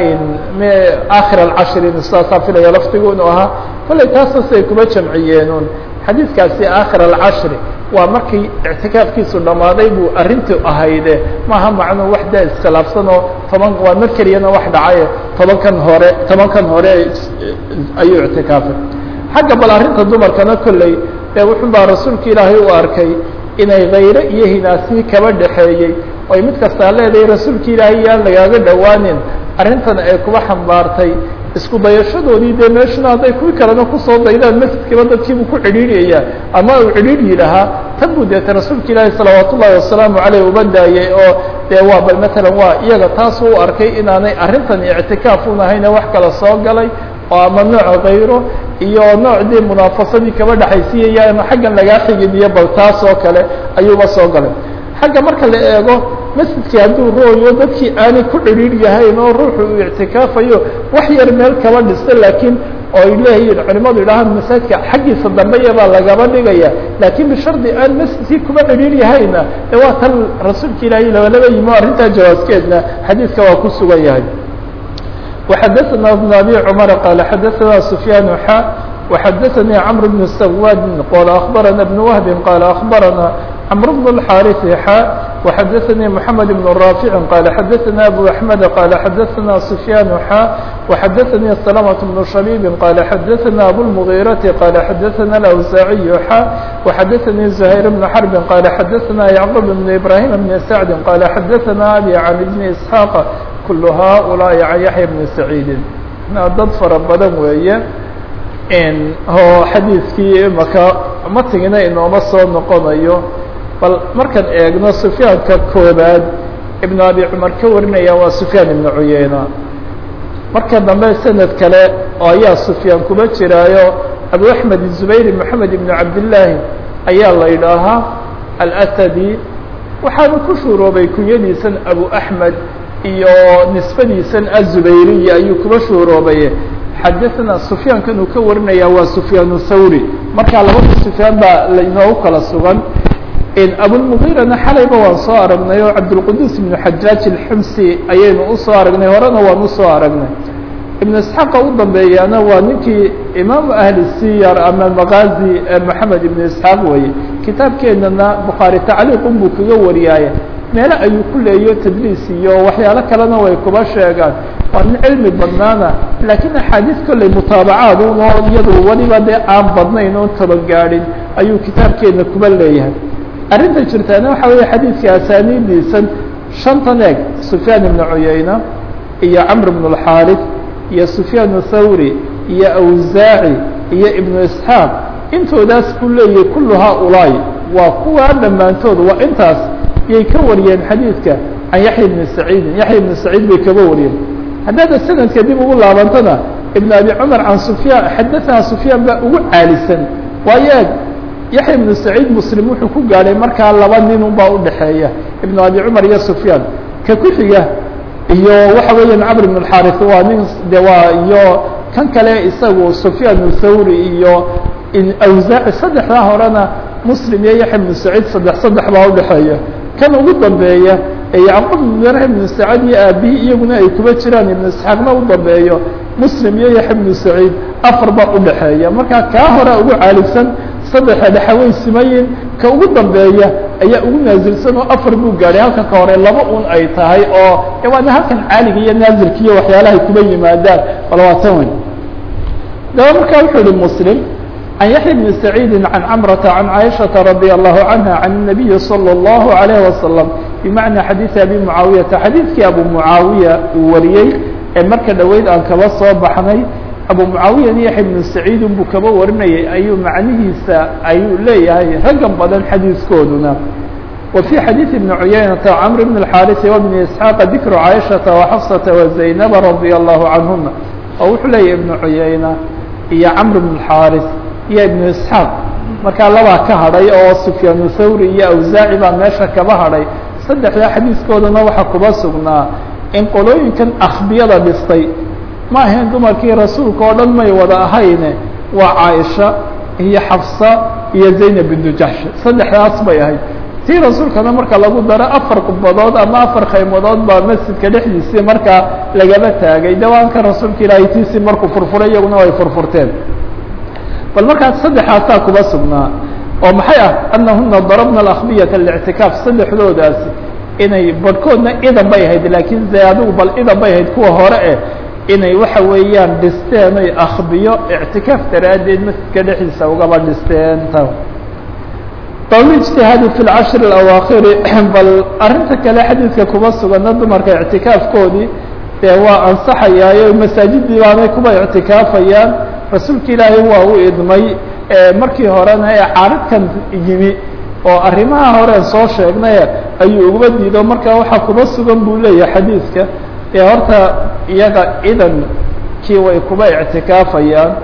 akhir alcashri saasaa filaya laftigu inuu ahaa kollay taasas ay kuma jamciyeenun xadiidkaasi akhir alcashri waa markii ictikaafkiisu dhammaaday buu arrintii ahayde maaha macnuu wax daa iskhilaafsan oo toban waa mar keliyana wax dhacaye tobankan hore tobankan hore ayuu ictikaafay xagga bal arrinta dumarkana kolley ee wuxun baa rasuulka ilaahay u arkay inay khayre iyo hinaasii kaba dhexeeyey oy mid kastaa leedahay rasuulka ilaahay yaan lagaaga dhowaanin arrintan ay kuba xambaartay isku dayashadoodii dee meeshuna hadday kuwii kalena kusoo daydaan masjidkiiba dadkiibuu ku cidhiidhyayaa ama uu cidhiidhyi lahaa tan buu deeta rasuulka ilaahi salawaat ullahi wasalaamu caleyh uba daayey oo dee waa bal matalan waa iyaga taas u arkay inaanay arrintan ictikaaf un ahayne wax kala soo galay oo ama nooc kayro iyo noocdii munaafasadii kaba dhexaysiiyaya ama xaggan lagaa xigin iyo bal taas oo kale ayuuba soo galay xagga marka la eego masjidkii hadduu rooyo dadkii aanay ku cidhiir yahayn oo ruuxu uu ictikaafayo wax yar meel kaba dhista laakiin oo ay leeyihiin culimadu idhahaan masaajidka xaggiisa dambeya baa lagaba dhigaya laakiin bishardi aan masjidkii kuba cidhiir yahayna de waa tan rasuulka ilaahay labalaba yimo arrintaa jawaaskeedna xadiidka waa ku sugan yahay وxadثna بن أbي cمر qال xadثna سفyاn xا وxadثnي cمر بن سwاd qال أخبرna بن وهب qال أخبرna cمر بن الحاrث xا وxadثnي محمد بن رافع qال xadثna أبو أحمد qال xadثna سفyاn xا وxadثnي سلمة بن شhبيب qال xadثna أبو المغيرة qال xadثna الأوزاعي xا وxadثnي زهير بن حرب qال xadثna يعقوب بن إبراهيم بن سعد qال xadثna أbي عن بن إسحاq kul haؤulaaءi can yaحya bni saciidi dad fara badan weeye oo xadiidkii imaka matigina inooma soo noqonayo bal markaan eegno sufyaanka koobaad ibnu abi cumar ka warinaya waa sufyaan ibnu cuyeyna marka dambe sanad kale oo ayaa sufyaan kuba jiraayo abu axmed zubayr moxamed ibnu cabdillaahi ayaa la yidhaahaa alasadi waxaanu ku shuuroobay kunyadiisan abu axmed iyo nisbadiisan azubayriya ayuu kuba shuuroobaye xadaثna sufyaankan uu ka warinaya waa sufyaan thawri markaa labada sufyaan baa lainoogu kala sugan abulmugiirana xalayba waan soo aragnay oo cabdulquduus ibnu xajaaj alxumsi ayaynu usoo aragnay horena waan usoo aragnay ibnu isxaaqa u dambeeyaana waa ninkii imaamu ahli siyar ama maqaazi moxamed ibnu isxaaq weeye kitaabkeenana bukhaari tacliiqun buu kaga wariyaaye meelo ayuu ku leeyo tadliis iyo waxyaalo kalena way kuba sheegaan waa nin cilmi badnaana laakiin axaadiis kolley mutaabacaad un oo iyadu weliba dee aan badnayn oon tabagaadhin ayuu kitaabkeena kuba leeyahay arrinta jirtaana waxa weeye xadiidka asaaniidiisan shantan eeg sufyaan ibnu cuyayna iyo camr ibnu alxaarif iyo sufyaan thawri iyo awsaaci iyo ibnu isxaaq intoodaas ku leeyahay kullu haaulaai waa kuwaa dhammaantood waa intaas yay ka wariyeen xadiidka can yaxya ibni saciidin yaxya ibni saciid bay kaba wariyeen haddaada sanadka dib ugu laabantana ibn abi cumar can sufyaan xadaثana sufyaan baa ugu caalisan waayo eeg yaxya ibnu saciid muslim wuxuu ku gaadhay markaa laba nin un baa udhaxeeya ibnu abi cumar iyo sufyaan ka ku xiga iyo waxa weeyaan camr ibn اxaris waa nin de waa iyo kan kale isagu sufyaan thawri iyo awsaaci saddexdaa horena muslim iyo yaxya ibnu saciid saddex saddex baa udhaxeeya kan ugu dambeeya ee yacquub ibn ibnu sacad iyo aabihii iyaguna ay kuba jiraan ibnu isxaaqna u dambeeyo muslim iyo yaxya ibnu saciid afar baa udhaxeeya marka kaa hore ugu caalibsan saddexa dhexe way simayin ka ugu dambeeya ayaa ugu naasilsan oo afar buu gaadhay halka ka hore laba un ay tahay oo waana halkan caaliga iyo naazilka iyo waxyaalahay kuba yimaadaan bal waa tan weyn daba markaa wuxuu yihi muslim عن يحيى بن سعيد عن عمرة عن عائشة رضي الله عنها عن النبي صلى الله عليه وسلم بمعنى حديث أبي معاوية حديثك أبو معاوية wariyey ee marka dhaweyd aan kaba soo baxnay أبو معاوية يحيى بن سعيid buu kaba warinayay ayuu macnihiisa ayuu leeyahay raggan badan xadiiskooduna وفي حديث بن عيينة عمرو بن الحارث وبن إسحاق ذكر عائشة وحفصة وزينب رضي الله عنهما oo wuxuu leeyahy بن عيينة iyo cمر بن الحارث iyo ibnu isxaaq markaa labaa ka hadhay oo sufyaanu thawri iyo awsaaci baa meesha kaba hadhay saddexdaa xadiiskoodana waxaa kuba sugnaa in qolooyinkan akbiyada dhistay ma ahayn dumarkii rasuulka oo dhan may wada ahayne waa caaisha iyo xafsa iyo zaynab bintu jaxsh saddexdaas bay ahayd tii rasuulkana marka lagu daro afar qubbadood ama afar khaymadood baa masjidka dhexdiisii markaa lagaba taagay dawaanka rasuulka ilaahay tiisii markuu furfuray iyaguna ay furfurteen bal markaas saddexaasaa kuba sugnaa oo maxay ah anahuna darabna alakbiyata lictikaaf saddexdoodaasi inay barhkoodna idan bay ahayd laakiin de adigu bal idan bay ahayd kuwa hore eh inay waxa weeyaan dhisteen oy akbiyo ictikaaf daraaddeed masjidka dhexdiisa ugaba dhisteen ta bawl ijtihaadi fi lcashri اlawaakhiri bal arrinta kale xadiidka kuba sugana dumarka ictikaafkoodii dee waa ansaxayaayo masaajidii baanay kuba ictikaafayaan rasuulka ilaahay waa u idmay markii horena ee caaridkan yimi oo arrimaha horeen soo sheegnay ayuu uguba diido marka waxaa kuba sugan buu leeyahay xadiidka ee horta iyaga idankii way kuba ictikaafayaan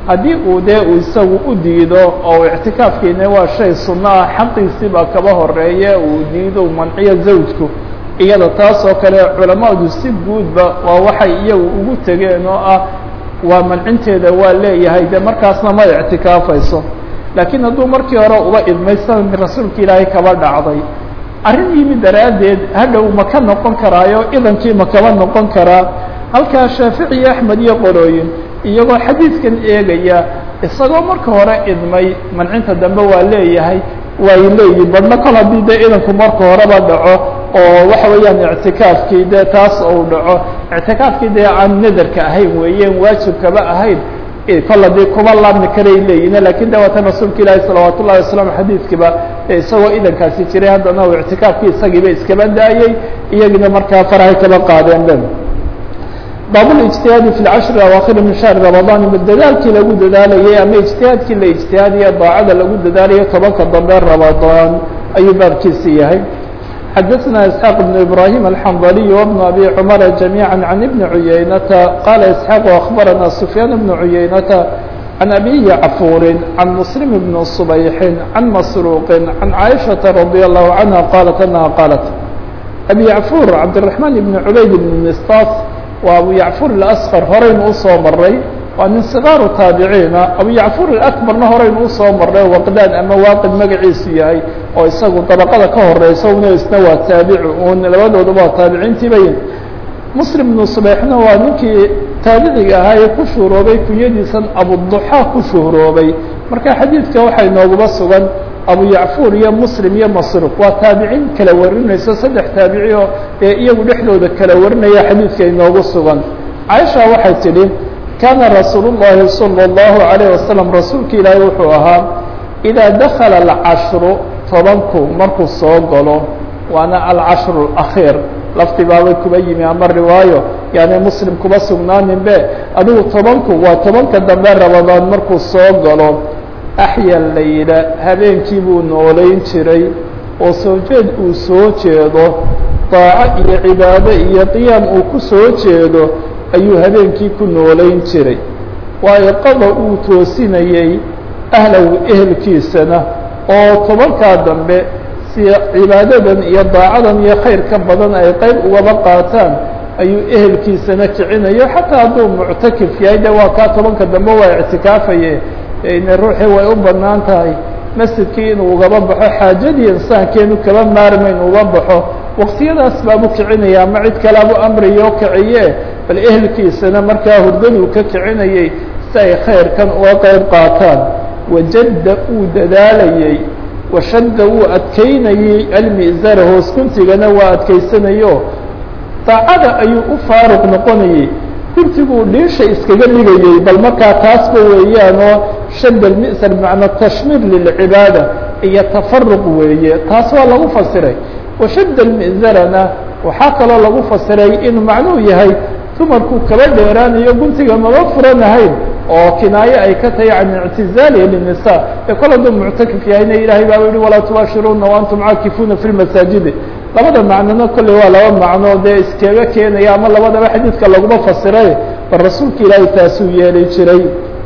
haddii uu dee uu isagu u diido oo ictikaafkiina waa shay sunno ah xaqiisiibaa kaba horeeye uu diido manciyo zawjku iyada taas oo kale culamadu si guudba waa waxay iyagu ugu tegeen oo ah waa mancinteeda waa leeyahay de markaasna ma ictikaafayso laakiin hadduu markii hore uba idmay sanadki rasuulka ilaahay kaba dhacday arrin yimi daraaddeed hadhow ma ka noqon karaayo idankii ma kaba noqon karaa halkaa shaafici iyo axmed iyo qorooyin iyagoo xadiidkan eegaya isagoo marka hore idmay mancinta dambe waa leeyahay way leeyihin badhna kol haddii dee idanku marka horeba dhaco oo waxa weeyaan ictikaafkii dee taas ou dhaco ictikaafkii dee aan nadarka ahayn weeyeen waajibkaba ahayn kol haddii kuma laabmi karay leeyihin lakin de waatan rasuulka ilaahi salawaat ullahi waslaam xadiidkiiba isagoo idankaasi jiray haddana u ictikaafkii isagiiba iskaba daayey iyagina markaa farahay kaba qaadeen ben baabulijtihaadi fi lcashri awaakhiri min shahri ramadaan dadaalkii lagu dadaalayay ama ijtihaadkii la ijtihaadiya daacada lagu dadaalayo tobanka dambe ramadaan ayuu baabkiisi yahay xadaثna isxaaq بn ibrahim alxandaliy wbn abi cumara jamiiعa can ibni cuyaynata qala isxaaq akbarana sufyaan bn cuyaynata can abi yacfuuri can muslim bn subayxin can masruuqi can caaishaةa radي allahu canha qalat anaha qaalat abi yacfuur cabdiraحmaan ibn cubayd ibn mistas waa abu yacfuur اlasqar horeynu usoo maray waa nin sikaaru taabiciina abu yacfuur اakbarna horeynu usoo maray waqdaan ama waaqid magaciisu yahay oo isagu dabaqada ka horeysa una isna waa taabici un labadooduba waa taabiciintii bayin muslim ibnu subeixna waa ninkii taabiciga ahaa ee ku shuhroobay kunyadiisan abuduxaa ku shuhroobay marka xadiidka waxaa inooguba sugan abu yacfuur iyo muslim iyo masruq waa taabiciin kala warinayso saddex taabici oo ee iyagu dhexdooda kala warinaya xadiidka inoogu sugan caaisha waxay tidhi kaana rasuul الlahi salى الlahu عalيه wasalam rasuulka ilaahi wuxuu ahaa idaa dakala alcashru tobanku markuu soo galo waana alcashru اlakhiir lafti baabay kuba yimi ama riwaayo yaani muslim kuba sugnaanin be adigu tobanku waa tobanka dambe ramadaan markuu soo galo axya layla habeenkii buu noolayn jiray oo soo jeed uu soo jeedo daaco iyo cibaado iyo qiyaam uu ku soo jeedo ayuu habeenkii ku noolayn jiray waayo qada uu toosinayey ahlow ehelkiisana oo tobankaa dambe si cibaadadan iyo daacadan iyo khayr ka badan ay qayb ugaba qaataan ayuu ehelkiisana kicinayo xataa hadduu muctakif yahay de waa kaa tobanka dambe waa ictikaafaye ine ruuxii way u banaan tahay masjidkii inuu ugaba baxo xaajadii insaankeenu kaba maarmayn uga baxo waqtiyadaas baabu kicinaya ama cid kalaabu amriyo kiciye bal ehelkiisana markaa hurdaduu ka kicinayey si ay khayrkan uga qayb qaataan wajadda uu dadaalayey washadda uu adkaynayey almizara hoos kuntigana waa adkaysanayo daacada ayuu u faaruq noqonayey kuntiguu dhiisha iskaga dhigayey bal markaa taasba weeyaanoo shadd almi'sar bimacnaa tashmiir lilcibaada iyo tafaruq weeye taas waa lagu fasiray washadd almi'zarana waxaa kaloo lagu fasiray inuu macnuu yahay dumarkuu kaba dheeraanayo guntiga maba furanahayn oo kinaaye ay ka tahay can ictizaalihi linisa ee kol hadduu muctakif yahayna ilaahay baaba yihi walaa tubaashiruuna waantum caakifuuna fi lmasaajidi labada macnona kolley waa laba macno dee iskaga keenaya ama labadaba xadiidka laguma fasiray bal rasuulka ilaahay taasuu yeeli jiray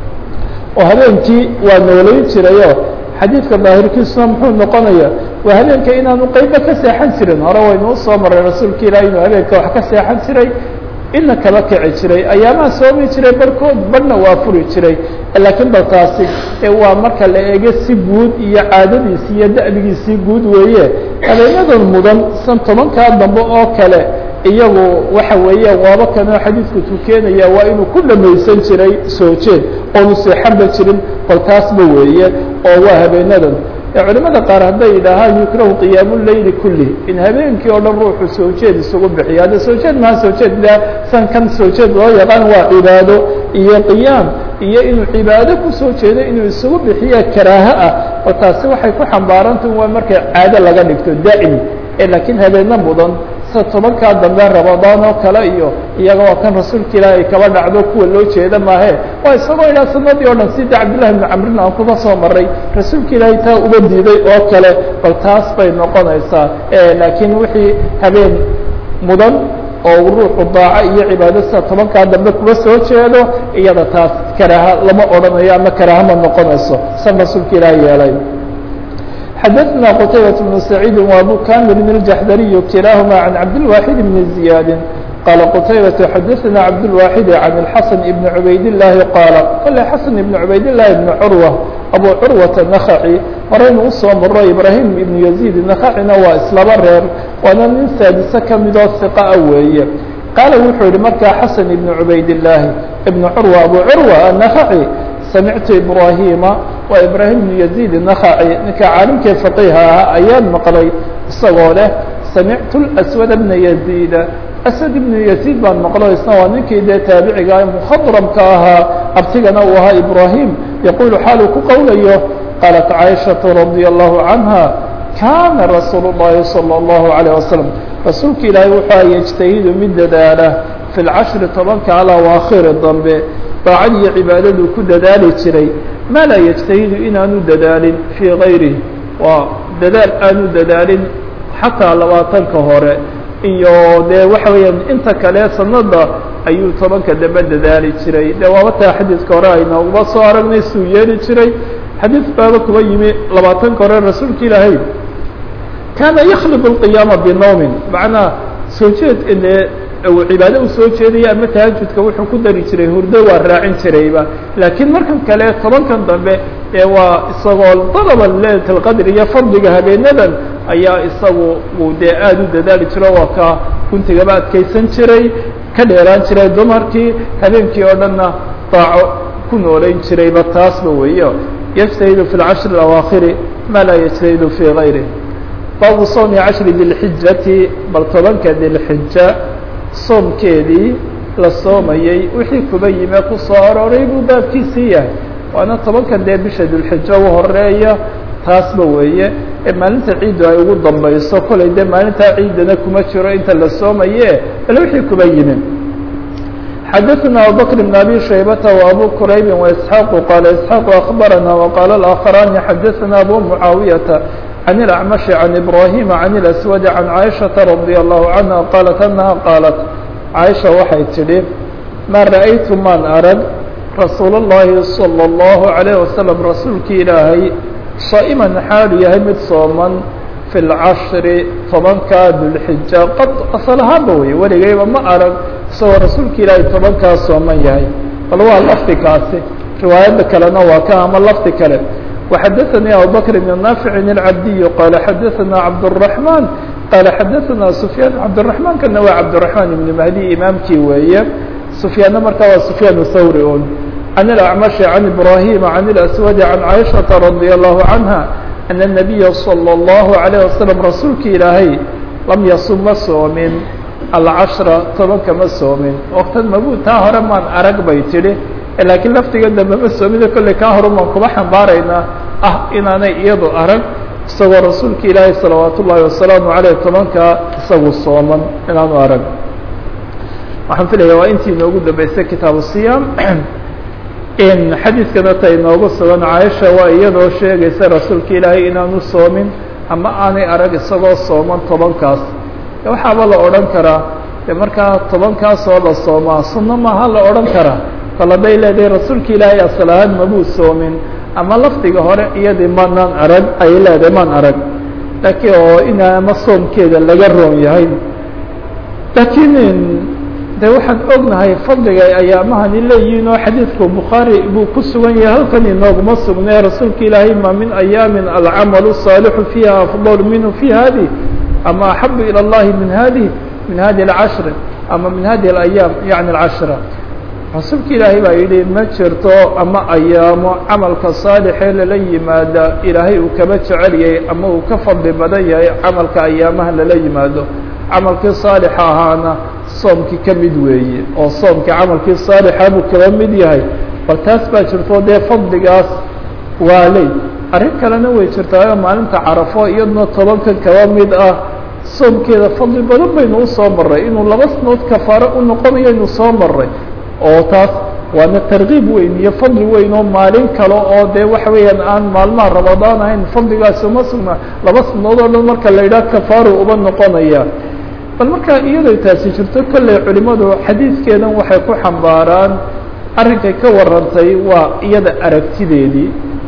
oo habeenkii waa noolayn jirayo xadiidka daahirkiisuna muxuu noqonaya waa habeenka inaanu qeyba ka seexan jirin hore waynu usoo maray rasuulka ilahi inuu habeenka wax ka seexan jiray ina kaba kici jiray ayaamaha soomi jiray barhkood barhna waa furi jiray laakiin bal taasi waa marka la eego si guud iyo caadadiisi iyo da'bigiisii guud weeye habeenyadan mudan san tobankaa dambe oo kale iyagu waxa weeyaan waaba kanoo xadiidku tukeenaya waa inuu ku dhamaysan jiray soo jeed oonu seexanba jirin bal taasba weeye oo waa habeenadan culimada qaar hadday yidhaahaan yukrahu qiyaamu leyli kulli in habeenkii oo dhan ruuxu soo jeed isugu bixiyo hadda soo jeed maha soo jeed la san kan soo jeed loo yaqaan waa cibaado iyo qiyaam iyo inuu cibaado kusoo jeedo inuu isugu bixiya karaaho ah oo taasi waxay ku xambaarantah waa markay caado laga dhigto daa'im ee laakiin habeeno mudan sida tobankaa dambe ramadaan oo kale iyo iyaga waa kan rasuulka ilaahi ay kaba dhacdo kuwa loo jeeda maahe waa isagoo ilaa sanadii o dhan sida cabdillahi bni camrin aan kuga soo maray rasuulka ilaahay taa uga diiday oo kale bal taas bay noqonaysaa laakiin wixii habeen mudan oo ruuxu daaco iyo cibaado sida tobankaa dambe kuga soo jeedo iyada taas karaaha lama odhanayo ama karaaha ma noqonayso san rasuulka ilaah yeelay xadaثna qtaybaة بن سacيidi وabu kamil الjaxdariي kilaaهuma عan cabdالواxid بn زiyaadi qala qtaybaة xadaثna cabdالواxid عan الxaسن بn cubayd الlahi qaala kole xaسن ibn cubayd الlahi بn curwة abu curwaةa نakhaci horeynu usoo maro ibrahim ibn yaزيid nakacina waa islaba reer waana nin saadise kamidoo ثiqaa weeye qaala wuxuu yihi markaa xaسن ibn cubayd الlahi ibn curwa abu curwa الnakhaci samictu ibrahima waa ibrahim bnu yaziid الnakhaci ninka caalimkii faqiha ahaa ayaan maqlay isagoo leh samictu aswad bna yaziida aswad ibnu yaziid baan maqlo isna waa ninkii dee taabiciga mukhadramka ahaa abtigana uu ahaa ibrahim yaquulu xaaluu ku qowlayo qaalat caaishaةu radia allahu canha kaana rasuul الlahi salى الlahu عalيه wasalam rasuulka ilaahay wuxuu yejtahidu mid dadaala fi lcashri tobanka alawaakhiri dambe daacad iyo cibaadaduu ku dadaali jiray maa laa yejtahidu inaanu dadaalin fii gayrihi waa dadaal aanu dadaalin xataa labaatanka hore iyo dee waxa weeyaan inta kale sanada ayuu tobanka dambe dadaali jiray dee waabataa xadiidka hore aynooguma soo aragnay suu yeeli jiray xadiid baaba kuba yimi labaatanka hore rasuulka ilaahay kaana yaklibu اlqiyaama binowmin macnaa soo jeed ile cibaado u soo jeedaya ama tahajudka wuxuu ku dari jiray hurdo waa raacin jirayba laakiin markan kale tobankan dambe ee waa isagoo dalaba leylat اlqadr iyo fadliga habeenadan ayaa isagu uu dee aada u dadaali jiro waa ka guntigaba adkaysan jiray ka dheeraan jiray dumarkii habeenkii oo dhanna daaco ku noolayn jirayba taasba weeyo yجtahidu fi اlcashri اawaakhiri ma laa yجtahidu fii gayrih baabu sawmi cashri dilxijati bal tobanka dilxija soomkeedii la soomayey wixii kuba yime ku soo arooray buu baabkiisii yahay waana tobanka dee bisha dulxijo u horeeya taasba weeye ee maalinta ciiddu ay ugu dambayso kolay dee maalintaa ciidana kuma jiro inta la soomaye bal wixii kuba yime xadaثna abubakr بn abi shaybata وabu quraybi وaisxaaqu qaala isxaaqu akbarana وqaala اlآakharani xadaثna abu mucaawiyaةa عن الأعمش عن إبراهيم عن الأسود عن عائشة رضي الله عنها قالت أنها قالت عائشة waxay tidhi ما رأيت maan arg رasuuل اللhi صلى الله عليه وسلم rasuulki ilaahay صائما xaalu yahay mid sooman في الcشhر tobankaa dulxija qad asل ahaanba wey weligayba ma arag isagoo rasuulka ilaahay tobankaa sooman yahay bal waa lafdi kaasi riwaayada kalena waa ka ama lafdi kale وxdثnي abubكر بن نافع العبدي qال xdثna عبدالرحمن qال xdثna سفyان عبدالرحمن kana waa عبدالرحمن بن مهدي imaamkii weeye سفyاanna markaa waa سفyان الthوري un عن الأعمش عن إبراهيم عن الأسود عن عائشhaة رضي الله عنها أن النبي صلى الله عليه وسلم rasuulki ilaahay lam yصم ma soomin الcشhرa tobanka ma soomin وktan mabu taa hore maan arag bay tidhi laakiin laftiga dambe ma soomida kolley kaa horumaan kuma xambaaraynaa ah inaanay iyadu arag isagoo rasuulka ilaahay salawaat ullaahi wasalaamu aleyh tobankaa isagu sooman inaanu arag waxaan filaya waa intii inoogu dambeysay kitaabu siyaam in xadiidkana ta inoogu sugan caaisha waa iyadoo sheegaysa rasuulka ilaahay inaanu soomin ama aanay arag isagoo sooman tobankaas waxaaba la odhan karaa de markaa tobankaas oo la soomaa sunno maaha la odhan karaa kol hadday leedahay rasuulka ilaahay asal ahaan mabuu soomin ama lafdiga hore iyadii manaan arag ayay leedahay maan arag laakiin oo inaama soomkeeda laga roon yahay laakiin de waxaan ognahay fadliga ayaamahani leeyihiin oo xadiidku bukhaari buu ku sugan yahay halkan inooguma sugnay rasuulka ilaahay ma min ayaamin alcamalu saalixu fiiha afdal minhu fi hadi ama axabu ilى اllahi min hadi min hadi اlcashri ama min hadi اlayaam yani اlcashra rasuulka ilaahay baa yidhi ma jirto ama ayaamo camalka saalixee lala yimaada ilaahay uu kaba jecel yahay ama uu ka fadli badan yahay camalka ayaamaha lala yimaado camalkii saalixa ahaana soomkii ka mid weeye oo soomkii camalkii saalixa buu kaba mid yahay bal taas baa jirto dee fadligaas waa ley arrin kalena way jirtaayo maalinta carafo iyaduna tobankan kaba mid ah soomkeeda fadli badan baynu usoo maray inuu laba sanood kafaaro u noqonayo aynu soo maray oo taas waana tarkiib weyn iyo fadli weyn oo maalin kale oo dee waxa weeyaan aan maalmaha ramadaan ahayn fadligaasi uma sugna laba sanood oo dhan marka la yidhaha kafaaro uba noqonaya bal markaa iyadoo taasi jirto kolley culimadu xadiidkeedan waxay ku xambaaraan arrinkay ka warantay waa iyada aragtideedii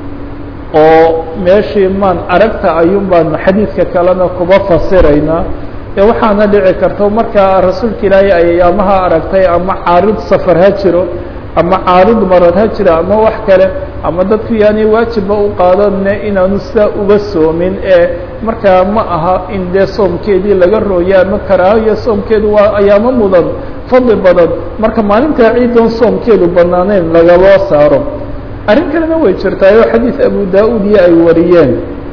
oo meeshii maan aragta ayuun baan xadiidka kalena kuba fasiraynaa ee waxaana dhici karta markaa rasuulka ilaahay ay ayaamaha aragtay ama caarid safar ha jiro ama caarid marad ha jira ama wax kale ama dadku yaanay waajibba u qaadanne inaanu sidaa uga soomin ee markaa ma aha in dee soomkeedii laga rooyo ama karaahiyo soomkeedu waa ayaamo mudan fadli badan marka maalintaa ciidoon soomkeedu banaanayn lagaloo saaro arrin kalena way jirtaayoo xadiid abu daa-uud iyo ay wariyeen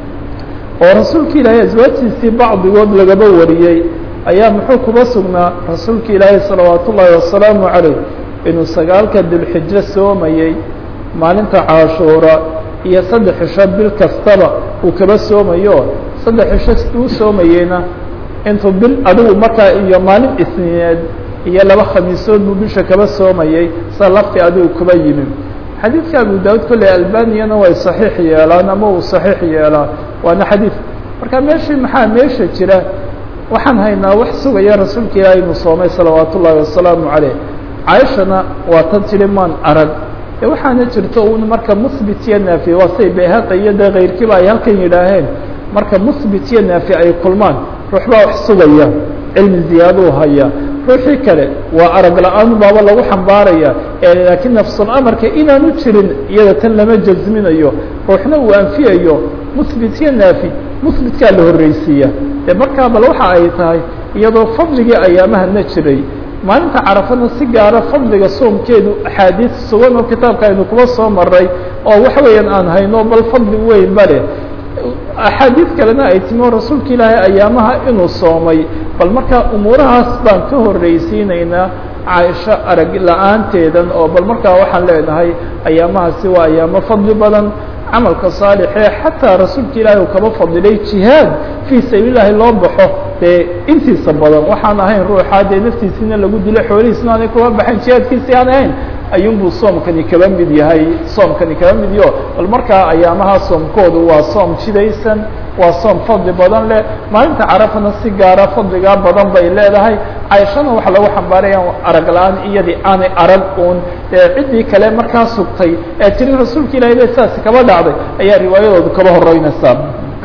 oo rasuulka ilaahay aswaajtiisii bacdigood lagaba wariyey ayaa muxuu kuba sugnaa rasuulka ilaahay salawaat ullaahi wasalaamu calayh inuu sagaalka dilxijo soomayey maalinta caashuura iyo saddex cisho bil kastaba uu kaba soomayo saddex cisho uu soomayeyna intuu bil adigu markaa iyo maalin isniineed iyo laba khamiisood buu bisha kaba soomayey sa lafti adigu kuba yimi xadiidka abu daawud kolley albaniyana way saxiix yeelaan ama uu saxiix yeelaa waana xadiid marka meeshii maxaa meesha jira waxaan haynaa wax sugaya rasuulka ilaahay inuu soomay salawaat ullaahi wasalaamu caleyh caaishana waa tan tiri maan arag e waxaana jirto un marka muhbit iyo naafi waa say bayhaqi iyo dee kayrkiiba ay halkan yidhaaheen marka muhbit iyo naafi ay kulmaan ruux baa wax sugaya cilmi ziyaaduu haya ruuxii kale waa arag la-aan baaba lagu xambaaraya laakiin nafsul amarka inaanu jirin iyada tan lama jazminayo ruuxna uu anfiyayo muhbit iyo naafi muhbitkaa la horreysiiya dee markaa bal waxa ay tahay iyadoo fadligii ayaamahana jiray maalinta carafana si gaara fadliga soomkeedu axaadiid sugan oo kitaabka aynu kuba soo maray oo waxa weeyaan aan hayno bal fadli weyn ba leh axaadiid kalena ay timi oo rasuulka ilaahay ayaamaha inuu soomay bal markaa umuurahaas baan ka horreysiinaynaa caaisho arag la-aanteedan oo bal markaa waxaan leenahay ayaamahaasi waa ayaamo fadli badan camalka saalixee xataa rasuulka ilaahay uu kaba fadilay jihaad fii sabiilillaahi loo baxo dee intiisa badan waxaan ahayn ruuxaa dee naftiisina lagu dilo xoolihiisna aanay kuba baxayn jihaadkiisi aan ahayn ayuunbuu soomkani kaba mid yahay soomkani kaba mid yaho bal markaa ayaamaha soomkoodu waa soom jidaysan waa soom fadli badan leh maalinta carafana si gaara fadligaa badan bay leedahay cayshana waxaa lagu xambaaraya arag la-aan iyadii aanay arag uun ciddii kale markaa sugtay ee tiri rasuulka ilahay le saasi kaba dhacday ayaa riwaayadoodu kaba horeynaysaa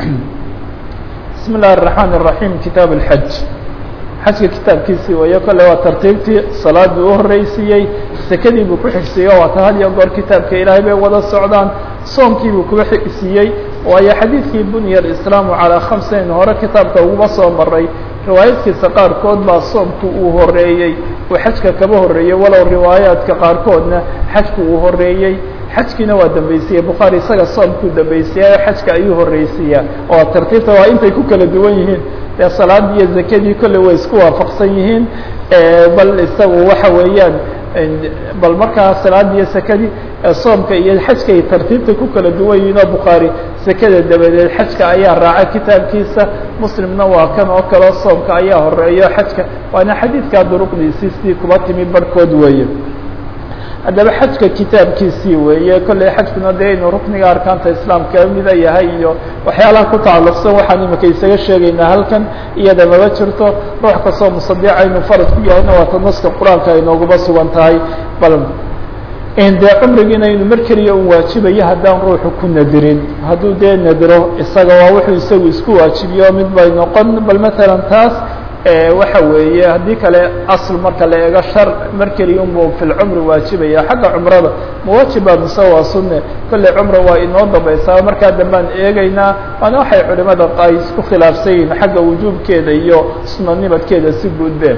bismi اllahi الرaحmaan الرaحيم kitaab الxaj xajka kitaabkiisii wayo kole waa tartiibtii salaadii u horreysiiyey sekadii buu ku xigsiiye waata had iyo goor kitaabka ilaahay bay wada socdaan soomkii buu kuba xigsiiyey waayo xadiidkii bunya islaamu calaa khamsayn hore kitaabka uguba soo maray riwaayadkiisa qaarkood baa soomku uu horeeyey uu xajka kaba horreeyey walow riwaayaadka qaarkoodna xajku uu horeeyey xajkiina waa dambaysiye bukhaari isaga soomkuu dambaysiya xajka ayuu horreysiiyaa oo tartiibta waa intay ku kala duwan yihiin dee salaadii iyo zakadii kolley way isku waafaqsan yihiin bal isagu waxa weeyaan bal markaa salaadii iyo sakadii soomka iyo xajka ay tartiibta ku kala duwan yihiin oo bukhaari sekada dabadeed xajka ayaa raaca kitaabkiisa muslimna waa kan oo kaleo soomka ayaa horeeyo xajka waana xadiidkaa duruqdiisii sidii kuba timi barhkood weeye haddaba xajka kitaabkiisii weeye kolley xajkuna dee inuu rukniga arkaanta islaamka mida yahay iyo waxyaalaha ku tacalluqsan waxaan imika isaga sheegaynaa halkan iyada maba jirto ruux kastoo musadica inuu farad ku yahayna waata naska qur-aanka ay nooguba sugan tahay bal dee cumrigiina inuu mar keliya un waajibayo haddaan ruuxu ku nadirin hadduu dee nadiro isaga waa wuxuu isagu isku waajibiyo mid bay noqon bal matalan taas waxa weeye haddii kale asl marka la eego shar mar keliya unbu fi lcumri waajibaya xagga cumrada mawaajiba mise waa sunne kolley cumra waa inoo dambaysaa markaa dambaan eegaynaa waana waxay culimada ay isku khilaafsan yihiin xagga wujuubkeeda iyo sunanimadkeeda si guudbeen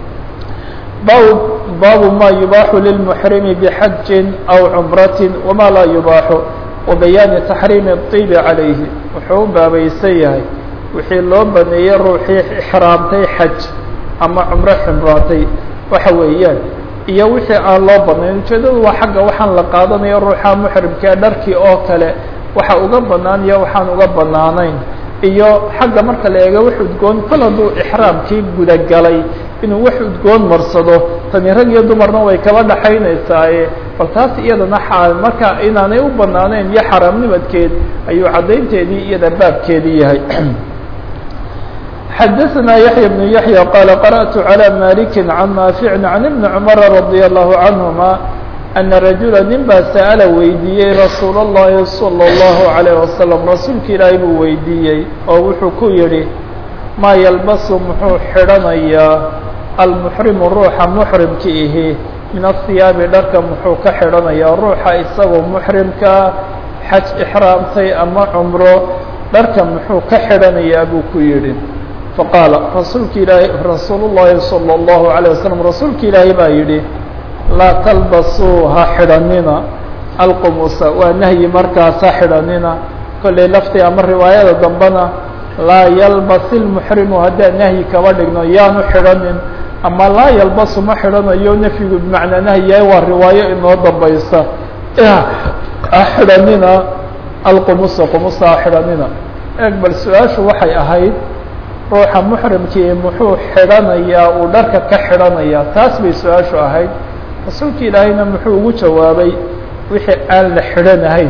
bab baabu ma yubaaxu lilmuxrimi bxajin aw cumrati wama laa yubaaxu wabayaani taxriimi الطibi calayhi wuxuu u baabaysan yahay wixii loo baneeyey ruuxii ixraamtay xaj ama cumro ximraatay waxa weeyaan iyo wixii aan loo banayn ujeedadu waa xagga waxaan la qaadanayo ruuxa muxrimkee dharkii oo kale waxa uga banaan iyo waxaan uga banaanayn iyo xagga marka la eego wax udgoon kol hadduu ixraamkii gudagalay inuu wax udgoon marsado tani rag iyo dumarna way kaba dhaxaynaysaaye bal taas iyadana xaal marka inaanay u banaanayn iyo xaraamnimadkeed ayuu caddaynteedii iyada baabkeedii yahay xadaثna yaحya بن yaحyى qال qarأت عlى malik can naafic can iبn cmr radي الlahu canهuma ana rajula nin baa sa'ala weydiiyey rasuul الlahi salى الlahu عalيه wasalam rasuulka ilaahay buu weydiiyey oo wuxuu ku yihi maa yalbasu muxuu xidhanayaa almuxrimu ruuxa muxrimka ihi min athiyaabi dharka muxuu ka xidhanayaa ruuxa isagoo muxrimkaa xaj ixraamtay ama cumro dharka muxuu ka xidhanayaa buu ku yidhi faqaala rasuulka ilaahay rasuulu llaahi salى اllahu عalيه wasalam rasuulka ilaahay baa yidhi laa talbasuu ha xidhanina alqumusa waa nahyi markaas ha xidhanina kollay laftii ama riwaayada dambena laa yalbas ilmuxrimu haddaan nahyi kaba dhigno yaanu xidhanin ama laa yalbasu ma xidhanayo nafyigu bimacnaa nahyiyahay waa riwaayo inoo dambaysa ha xidhanina alqumusa qumusa ha xidhanina eeg bal su-aashu waxay ahayd ruuxa muxrimkii muxuu xidhanayaa uu dharka ka xidhanayaa taas bay su-aashu ahayd rasuulka ilaahayna muxuu ugu jawaabay wixii aan la xidhanahayn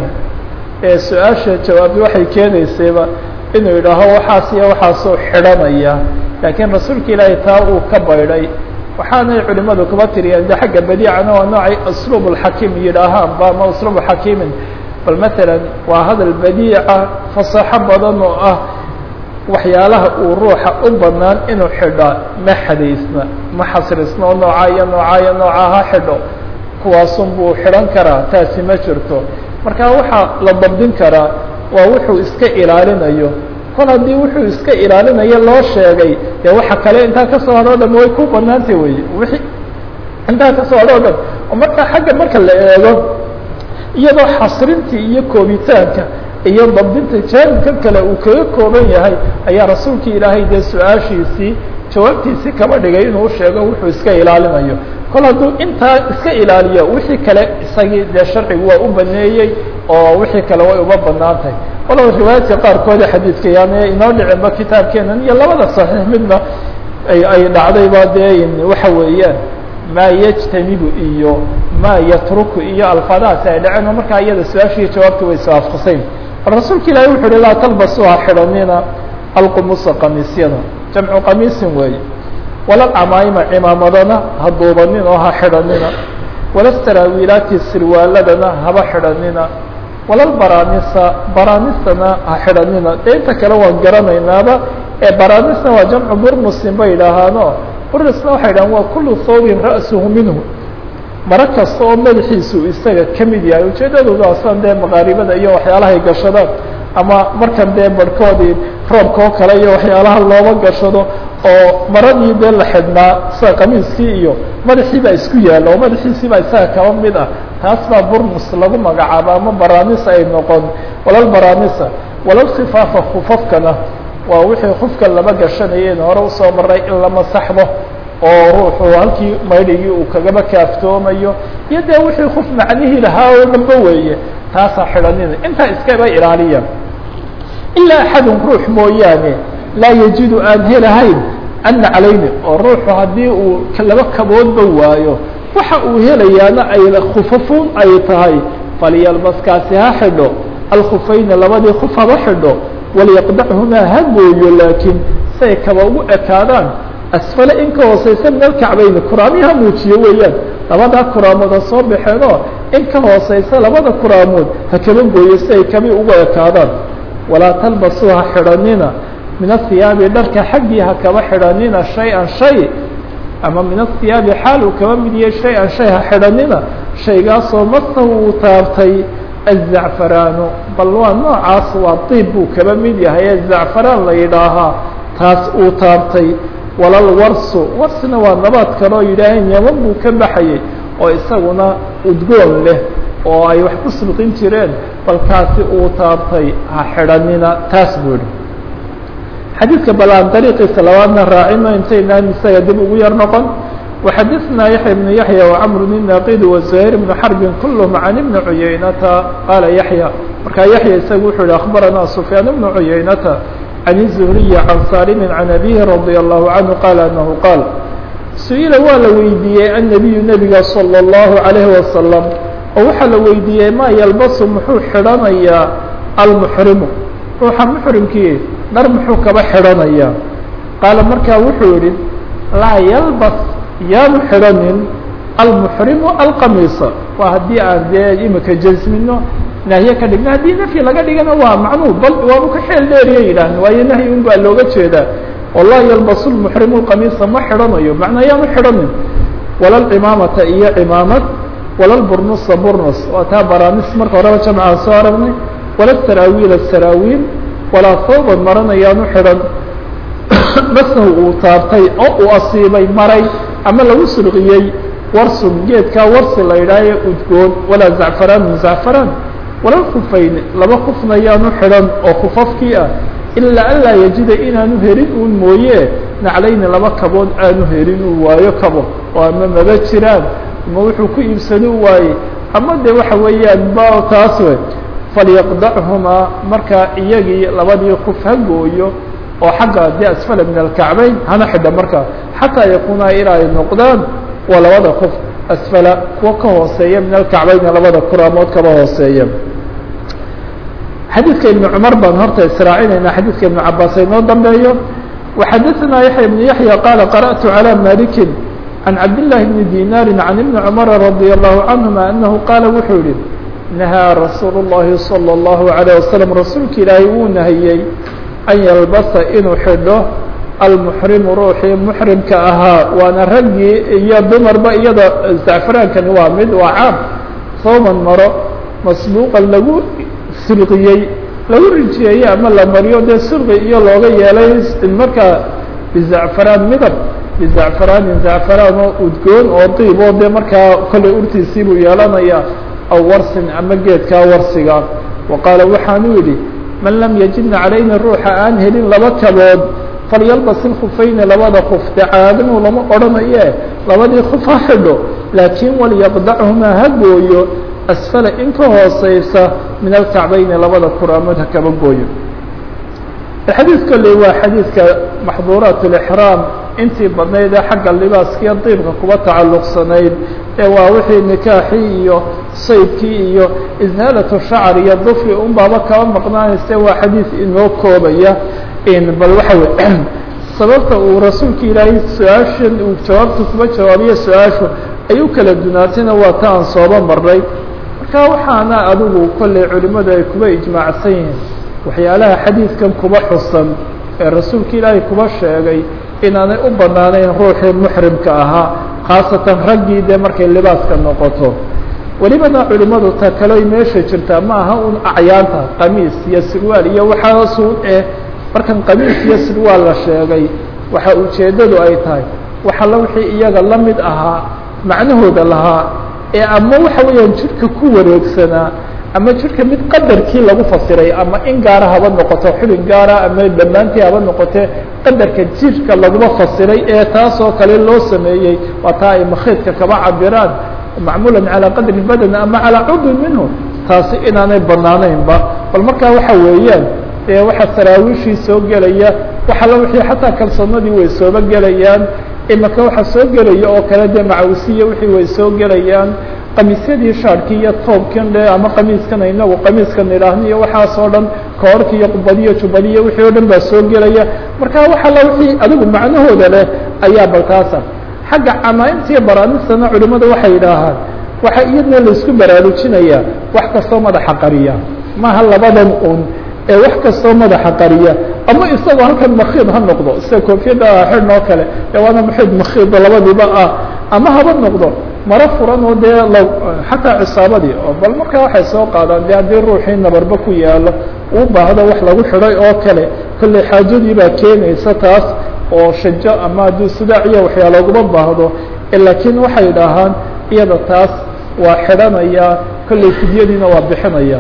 ee su-aasha jawaabi waxay keenaysayba inuu yidhaaho waxaas iyo waxaasuu xidhanaya laakiin rasuulka ilaahay taa uu ka baydhay waxaanay culimadu kuba tiriyeen de xagga badiicana waa noocay usluub اlxakiim yidhaahaanba ama usluubu xakiimin bal matalan waa hadal badiica fasaxo badan oo ah waxyaalaha uu ruuxa u banaan inuu xidhaa ma xadaysna ma xasrisna oo noocaa iyo noocaa iyo noocaa ha xidho kuwaasun buu xidhan karaa taasi ma jirto marka waxaa la dabdin karaa waa wuxuu iska ilaalinayo kol haddii wuxuu iska ilaalinayo loo sheegay dee waxa kale intaa kasoo hadho o dhan way ku banaantay wey wixii intaa kasoo hadho o dhan oo marka xagga marka la eego iyadoo xasrintii iyo koobitaanka iyo dabdinta jaanibka kale uu kaga kooban yahay ayaa rasuulka ilaahay dee su-aashiisii jawaabtiisii kaba dhigay inuu sheego wuxuu iska ilaalinayo kol hadduu intaa iska ilaaliyo wixii kale isagii dee sharcigu waa u baneeyey oo wixii kale way uma banaan tahay walow riwaayaadka qaarkooda xadiidka yaane inoo dhicinba kitaabkeenan iyo labada saxiix midna ay dhacdayba dee waxa weeyaan maa yajtanibu iyo maa yatruku iyo alfaadahaasi ay dhaceen oo markaa iyada su-aashiiyo jawaabta way iswaafaqsayn bal rasuulka ilaahi wuxu uhi laa talbasuha xidhanina alqumusa qamiisyada jamcu qamiisin weeye wala camaayima cimaamadana ha duubanin oo ha xidhanina wala saraawiilaati sirwaaladana haba xidhanina wala baraanisa baraanistana ha xidhanina dee inta kale waan garanaynaaba ee baraanista waa jamcu burmusin bay yidhaahaano burnisna waxay yidhahaan waa kulu thawbin ra'suhu minhu maro kasta oo madaxiisu isaga ka mid yahay ujeedadooda asan dee maqaaribada iyo waxyaalahay gashadaan ama markan dee barhkoodii roobka oo kale iyo waxyaalaha looba gashado oo maradii dee la xidhnaa sida qamiiskii iyo madaxii baa isku yaalla oo madaxiisii baa isaga kaba mid ah taas baa burmus lagu magacaabo ama baraanisa ay noqon walal baraanisa walal khifaafa khufafkana waa wixii khufka laba gashanayeen hore usoo maray in la masaxdo oo ruuxu halkii maydhigii uu kagaba kaaftoomayo iyo dee wixii kuf macnihii lahaa oo dhanba weeye taasaa xidhanina intaa iskaba ilaaliya ilaa axadun ruux mooyaane laa yajidu aan helahayn ana calayni oo ruuxu haddii uu laba kaboodba waayo waxa uu helayaana ay khufafuun ay tahay falyalbaskaasi ha xidho alkhufayna labadii kuf haba xidho walyaqdachumaa ha gooyo laakiin say kaba ugu ekaadaan asfale in ka hooseysa min alkacbayni kuraamii ha muujiyo weeyaan labadaa kuraamood ha soo baxeenoo in ka hooseysa labada kuraamood ha kaba gooyo si ay kabi ugu ekaadaan walaa talbasuu ha xidhanina min athiyaabi dharka xaggii ha kaba xidhanina shay-an shay ama min athiyaabi xaal uu kaba mid yahay shay-an shay ha xidhanina shaygaasoo masahu uu taabtay azacfaraanu bal waa noocaas waa diib buu kaba mid yahay ee zacfaraan la yidhaahaa taas uu taabtay walal warsu warsina waa nabaad kaloo yidhaaheen yaman buu ka baxayay oo isaguna udgoon leh oo ay wax ku sulqin jireen balkaasi uu taabtay ha xidhanina taas buu ihi xadiidka bal aan dariiqiisa labaadna raacino intaynaan isaga dib ugu yar noqon وxadثna yaحyى بن yaحyى وcمr الناqid وزهير بن حرب kulهm عن بن عuyaynata qala yaحyى markaa yaحyى isaga wuxuu yihi أخbarana سفyاan بن عuyaynata عن الزهري عن sاlm عن أbيه رضي الله عنه qال أنه qاal su-ila waa la weydiiyey النبiyu nebiga صلى الله عليه وسلم oo waxaa la weydiiyey ma ylbasu muxuu xidhanayaa almحrimu ruuxa mxrimkii dhar muxuu kaba xidhanayaa qaala markaa wuxuu yihi laa yalbas yaanu xidhanin almuxrimu alqamiisa waa haddii aan dee imika jasmino nahye ka dhigno haddii nafyi laga dhigana waa macnuu bal waanu ka xeel dheeriya yidhaahn waayo nahyi un baa looga jeedaa oo laa yalbasu lmuxrimu lqamiisa ma xidhanayo macnaa yaanu xidhanin wala lcimaamata iyo cimaamad wala lburnusa burnus waa taa baranis marka horeba jamcaan soo aragnay wala saraawiila saraawiil walaa thawban marana yaanu xidhan masahu uu taabtay oo uu asiibay maray ama lagu surqiyey warsun geedkaa warsi la yidhaahayo udgoon walaa zacfaraanun zacfaraan wala kufayn laba kufna yaanu xidhan oo kufafkii ah ilaa an laa yajida inaanu helin uun mooye naclayni laba kabood aanu helin uu waayo kabo oo ama maba jiraan ama wuxuu ku iibsado waaye ama de waxa weeyaan ba taas we falyaqdachumaa markaa iyagii labadii kuf ha gooyo oo xagga de asfala min alkacbayn hana xidha markaa xataa yakuunaa ilaa ay noqdaan waa labada kuf asfala kuwa ka hooseeya min alkacbayna labada kuraamood kaba hooseeya xadiidka ibn cumar baan horta israacinayna xadiidka ibn cabaas inoo dambeeyo وxadaثna yaحya بن yaحyى qala qarأtu عalى maliki عan cabdالlahi bni dinaari عan ibni cmara radي الlahu canهuma anahu qaala wuxuu yihi nahaa rasuul الlahi salى الlahu عalيه waslم rasuulka ilaahay wuu nahiyey an yalbasa inuu xidho almuxrimu ruuxii muxrimka ahaa waana raggii iyo dumarba iyada zacfaraankani waa mid waa caam sooman maro masbuuqan lagu surqiyey lagu rijiyeeye ama la mariyo dee surqi iyo looga yeelay markaa bizacfaraan midab bizacfaraanin zacfaraan oo udgoon oo diib oo dee markaa kollay urtiisii buu yeelanayaa aw warsin ama geedkaa warsiga wa qaala waxaanu yidhi man lam yajidna calayna ruuxa aan helin laba kabood falyalbas ilkufayni labada kuf dee caadanu lama odhanaye labadii kuf ha xidho laakiin walyaqdachumaa ha gooyo asfala in ka hooseysa min alkacbayni labada kuraamood ha kaba gooyo xadiid kolley waa xadiidka maxduuraat اlixraam intii badnayd ee xagga libaaskiiyo diibka kuba tacalluqsanayd ee waa wixii nikaaxii iyo saydkii iyo ishaalatu shacr iyo dufri un baaba kaba maqnaanayse waa xadiid inoo koobaya bal waxa wey sababta uu rasuulka ilaahay su-aashan uu jawaabta kuba jawaabiyo su-aashu ay u kala dunaatayna waa ta aan sooba marnay marka waxaana adigu kolley culimadu ay kuba ijmaacsan yihiin waxyaalaha xadiidkan kuba xusan ee rasuulka ilaahay kuba sheegay inaanay u banaanayn ruuxii muxrimka ahaa khaasatan raggii dee markay libaaska noqoto welibana culimadu ta kale meesha jirtaa ma aha un acyaanta qamiis iyo sirwaal iyo waxaasun eh markan qamiis iyo sirwaal la sheegay waxa ujeeddadu ay tahay waxalla wixii iyaga la mid ahaa macnahooda lahaa ee ama waxa weeyaan jidhka ku wareegsanaa ama jidhka mid qadarkii lagu fasiray ama in gaara haba noqoto xubin gaara ama dhammaantii haba noqotee qadarka jidhka laguma fasiray ee taasoo kale loo sameeyey waa taa ay makhiidka kaba cabiraan macmuulan calaa qadri badan ama calaa cudwin minhu taasi inaanay banaanaynba bal markaa waxa weeyaan ee waxa saraawiishii soo gelaya waxala wixii xataa kalsoonadii way sooba gelayaan imaka waxa soo gelaya oo kale dee macawisiya wixii way soo gelayaan qamiisyadii shaarkii iyo toobkan le ama qamiiskan inagu qamiiskan idhaahno iyo waxaas oo dhan koorki iyo qubadiyo jubadiyo wixii oo dhan baa soo gelaya marka waxala wixii adigu macnahooda leh ayaa baltaasa xagga camaaimtiiyo baraamistana culimadu waxay yidhaahaan waxa iyadna laisku baraarujinayaa wax kastoo madaxa qariya maaha labadan un ee wax kastoo madaxa qariya ama isagoo halkan makiid ha noqdo sida koofiyadda xidhn oo kale ee waana maxid makiida labadiiba ah ama haba noqdo maro furan oo dee l xataa cisaabadii oo bal markaa waxay soo qaadaan de haddii ruuxii nabarba ku yaalo uu baahdo wax lagu xidhay oo kale kolley xaajadii baa keenaysa taas oo shajo ama haddii sidaaciya waxyaala uguma baahdo laakiin waxay dhahaan iyada taas waa xidhanaya kolley fidyadiina waa bixinaya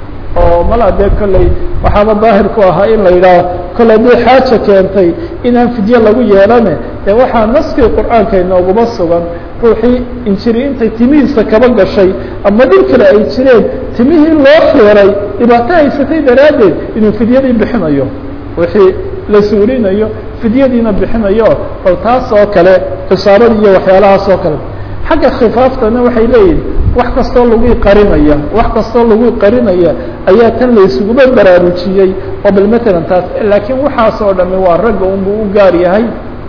oo mala dee kolley waxaaba daahir ku ahaa in la yidhaaho kolle haddii xaaja keentay inaan fidye lagu yeelane dee waxaa naskii qur'aanka inooguma sugan ruuxii injiri intay timihiisa kaba gashay ama dhir kale ay jireen timihii loo xiray dhibaato haysatay daraaddeed inuu fidyadii bixinayo wixii la suulinayo fidyadiina bixinayo bal taas oo kale cisaabada iyo waxyaalahaas oo kale xagga khifaaftana waxay leeyihin wax kastoo lagu qarinaya wax kastoo lagu qarinaya ayaa tan laysuguma baraarujiyey oo bal matalan taas laakiin waxaas oo dhami waa ragga unbuu u gaar yahay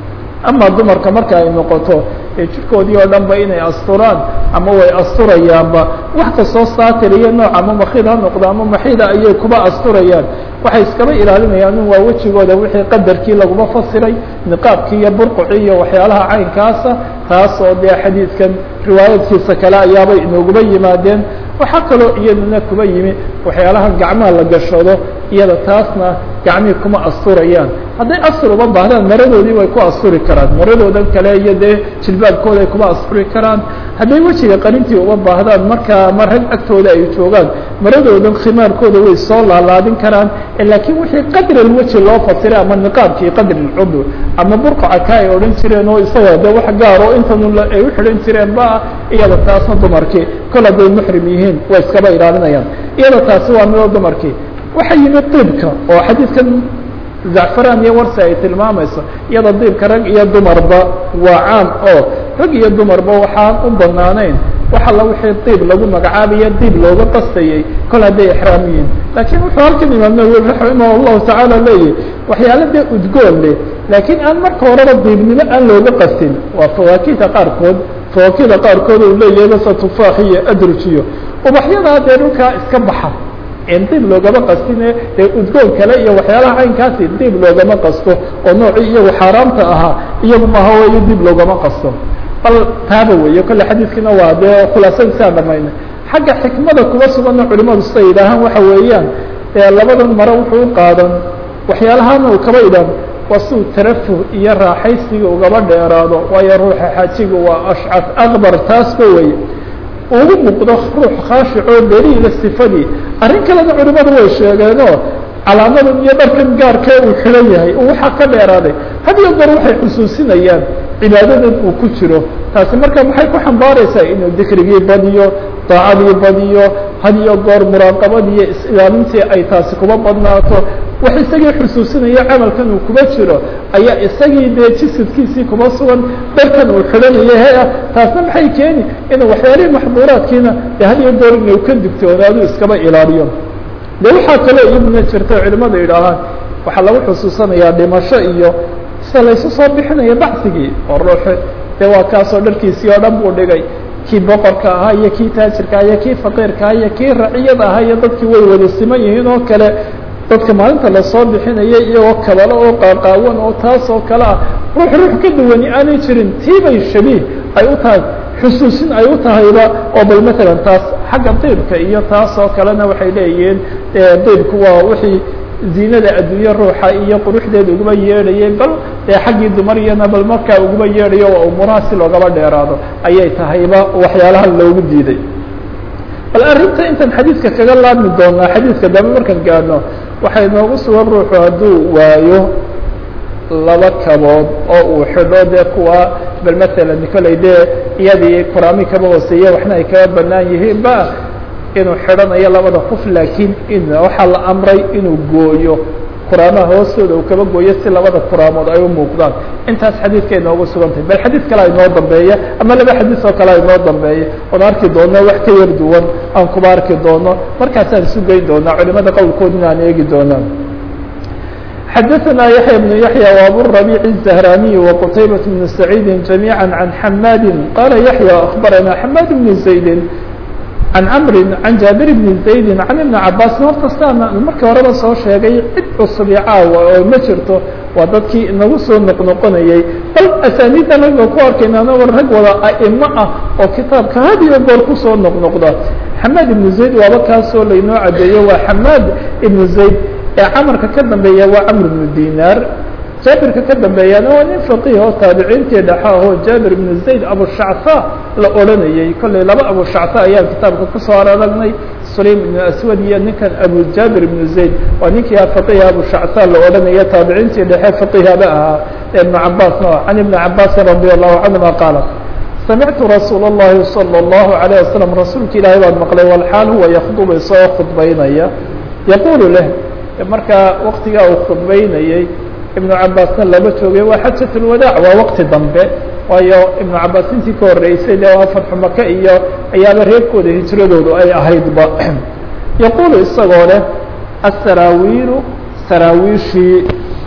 ama dumarka marka ay noqoto ee jirkoodii oo dhan ba inay asturaan ama way asturayaanba wax kastoo saatir iyo nooc ama makid ha noqdo ama maxida ayay kuba asturayaan waxay iskaba ilaalinayaan in waa wejigooda wixii qadarkii laguma fasiray niqaabkii iyo burqucii iyo waxyaalaha caynkaasa taas oo dee xadiidkan riwaayadkiisa kale ayaabay inooguma yimaadeen waxaa kaloo iyaduna kuba yimi waxyaalaha gacmaha la gashado iyada taasna gacmihii kuma asturayaan hadday astur uma baahdaan maradoodii way ku asturi karaan maradoodan kale iyo dee jilbaabkooda ay kuma asturi karaan hadday wejiga qarintii uma baahdaan markaa ma rag agtooda ay joogaan maradoodan khimaarkooda way soo laalaadin karaan laakiin wixii qadr alweji loo fasiray ama niqaabkii qadr alcudw ama burqaca ka ay odhan jireen oo isaga de wax gaar oo intan ay u xidhan jireen ba iyada taasna dumarkii kol hadday muxrim yihiin way iskaba ilaalinayaan iyada taasi waa midoo dumarkii waxa yimid diibka oo xadiidkan zacfaraan iyo warsi ay tilmaamayso iyada diibka rag iyo dumarba waa caam oo rag iyo dumarba waxaan u banaanayn wax alla wixii diib lagu magacaabayo diib looga qastayey kol hadday ixraam yihiin laakiin wuxuu halkan imaam nawowi raximah llahu tacaala leeyahy waxyaala dee udgoon leh laakiin aan marka horeba diibnimo aan looga qastin waa fawaakihda qaarkood fawaakihda qaarkood uu leeyahay basa tufaax iyo adrujiyo ubaxyadaa dee dhulkaa iska baxa diib loogama qastine dee udgoon kale iyo waxyaalaha caynkaasi diib loogama qasto oo noocii iyagu xaaraamta ahaa iyagu maha weyo diib loogama qasto bal taaba weeye kolle xadiiskiina waa dee khulaasadiisaan dhamayna xagga xikmada kuba suganna culimadu siday yidhaahaan waxa weeyaan labadan mare wuxuu u qaadan waxyaalahana uu kaba idhan waa siuu tarafuh iyo raaxaysiga ugaba dheeraado waayo ruuxa xaajiga waa ashcaf akbar taasba weye ugu muuqdo ruux khaashicoo daliila sifadii arrin kalena culimadu way sheegeenoo calaamadan iyo dharkan gaarkee uu xidhan yahay uu waxaa ka dheeraaday had iyo goor waxay xusuusinayaan cibaadadan uu ku jiro taasi marka maxay ku xambaaraysaa inuu dikrigii badiyo daacadii badiyo had iyo goor muraaqabadiiyo is-ilaalintii ay taasi kuba badnaato wax isagii xusuusinaya camalkan uu kuba jiro ayaa isagii dee jisadkiisii kuba sugan dharkan uu xidhanayo he ah taasna maxay keeni inuu waxyaalihii maxduuraadkiina de had iyo goor inuu ka digtoonaadu iskaba ilaaliyo de waxaa kaloo iyaduna jirta culimadu yidhaahaan waxaa lagu xusuusanayaa dhimasho iyo sida laysu soo bixinayo bacsigii oo ruuxi dee waa kaasoo dharkiisii oo dhan buu dhigay kii boqorka ahaa iyo kii taajirka iyo kii faqiirka aha iyo kii raciyada ahaa iyo dadkii way wada siman yihiin oo kale dadka maalinta lasoo bixinaya iyagoo kabalo oo qaaqaawan oo taas oo kale ah ruux ruux ka duwani aanay jirin tiibay shabiih ay u tahay xusuusin ay u tahayba oo bal matalan taas xagga diibka iyo taas oo kalena waxay leeyihiin diibku waa wixii ziinada adduunye ruuxa iyo quruxdeeda uguma yeedhayay bal dee xaggii dumaryana bal markaa uguma yeedhayo waa umuuraha si loogaba dheeraado ayay tahayba waxyaalaha loogu diiday bal arrinta intaan xadiidka kaga laabmi doonaa xadiidka dambe markaan gaadhno waxay noogu sugan ruuxu hadduu waayo laba kabood oo uu xidho dee kuwa bal matalan koley dee iyadii kuraami kaba hooseeye waxna ay kaga banaan yihiin ba inuu xidhanayo labada qof laakiin in waxaa la amray inuu gooyo kuraamaha hoostooda uu kaba gooyo si labada kuraamood ay u muuqdaan intaas xadiidka inoogu sugan tahay bal xadiid kale inoo dambeeya ama laba xadiis oo kale inoo dambeeya oon arki doono wax ka yar duwan aan kuba arki doono markaasaan isu geyn doonaa culimada qowlkoodina aan eegi doonaa xdثna يحyى بن يحyى وأbو الربيع الزهراني وqتيبة بن سعيد جميعا عن حmاd qال يحyى أخبرنا حmاd بن زيد عن cمر عن جابر بن زيد عن بن عabاس horta sidaa markii horeba soo sheegay cid cusub iyo caawa oo ma jirto waa dadkii inagu soo noqnoqonayay bal asaniidda naga ku arkayna war rag wada aimo ah oo kitaabka had iyo goor kusoo noqnoqda حmاd بن زayd waaba kaasoo laynoo cadeeyo waa حmاd بن زayd ee camarka ka dambeeya waa camr bnu dinaar jaabirka ka dambeeyana waa nin faqiih oo taabiciintii dhexa ahoo jaabir ibnu zayd abushacfa la odhanayey kollay laba abushacfa ayaan kitaabka kusoo aragnay sulaym ibnu aswad iyo ninkan abu jaabir ibnu zayd waa ninkii faqiiha abushacfa la odhanaya taabiciintii dhexe faqiihaba ahaa ibnu cabaasna can ibni cabaasin radi allahu canhuma qaala samictu rasuul اllahi salى اllahu alayه wasalam rasuulka ilaahay baan maqlay walxaal huwa yakdubu isagoo khudbaynaya yaqulu leh markaa waktigaa uu khudbaynayey ibnu cabaasna lama joogay waa xajat اlwadaac waa waqti dambe waayo ibnu cabaas intii ka horreysay de waa fatxu maka iyo ayaaba reerkooda hijradoodu ay ahaydba yaquulu isagoo leh asaraawiilu saraawiishii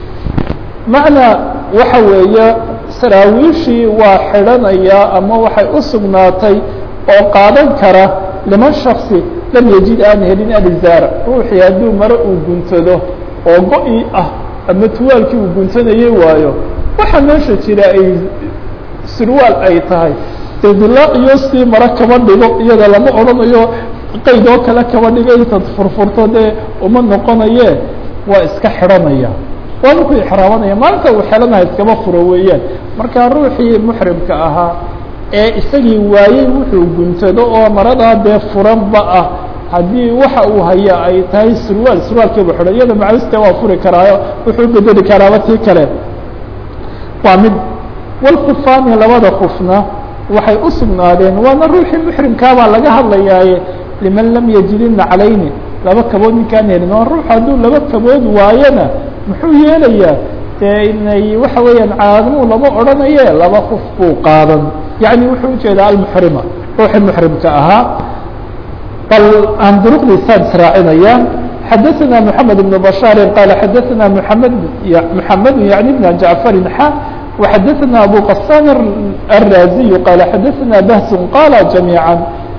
macnaa waxa weeye saraawiishii waa xidhanaya ama waxay u sugnaatay oo qaadan kara liman shaksi lam yajid aan helin alizaara ruuxii hadduu mare uu guntado oo go-i ah ama tuwaalkii uu guntanayay waayo waxaa meesha jira ay sirwaal ay tahay dildilaac iyo sii mare kaba dhigo iyada lama odhanayo qayd oo kale kaba dhigo intaad furfurto dee uma noqonaye waa iska xidhanaya waa markuu ixraamanaya maalinta uu xelanaha iskaba furo weeyaan marka ruuxii muxrimka ahaa ee isagii waayey wuxuu guntado oo maradaa dee furanba ah haddii waxa uu haya ay tahay surwaal surwaalkiiba xidhan iyada macawiste waa furi karaayo wuxuu bedeli karaaba tii kale waa mid walkufaani labada kufna waxay u sugnaadeen waana ruuxii muxrimkaabaa laga hadlayaaye liman lam yajidina calayni laba kabood ninkaan helin oo ruux hadduu laba kabood waayona muxuu yeelayaa dee inay waxa weeyaan caadamuu lama odhanaye laba kuf buu qaadan yacni wuxuu ujeedaa almuxrima ruuxii muxrimka ahaa bal aan duruqdiisaan israacinaya xadaثna mحamed بن bشhاar qال xadaثna mحamed mحamed yaعni بn jaعفari xa وxadaثna abu qasan الraziي qال xadaثna bahs qala جamيعا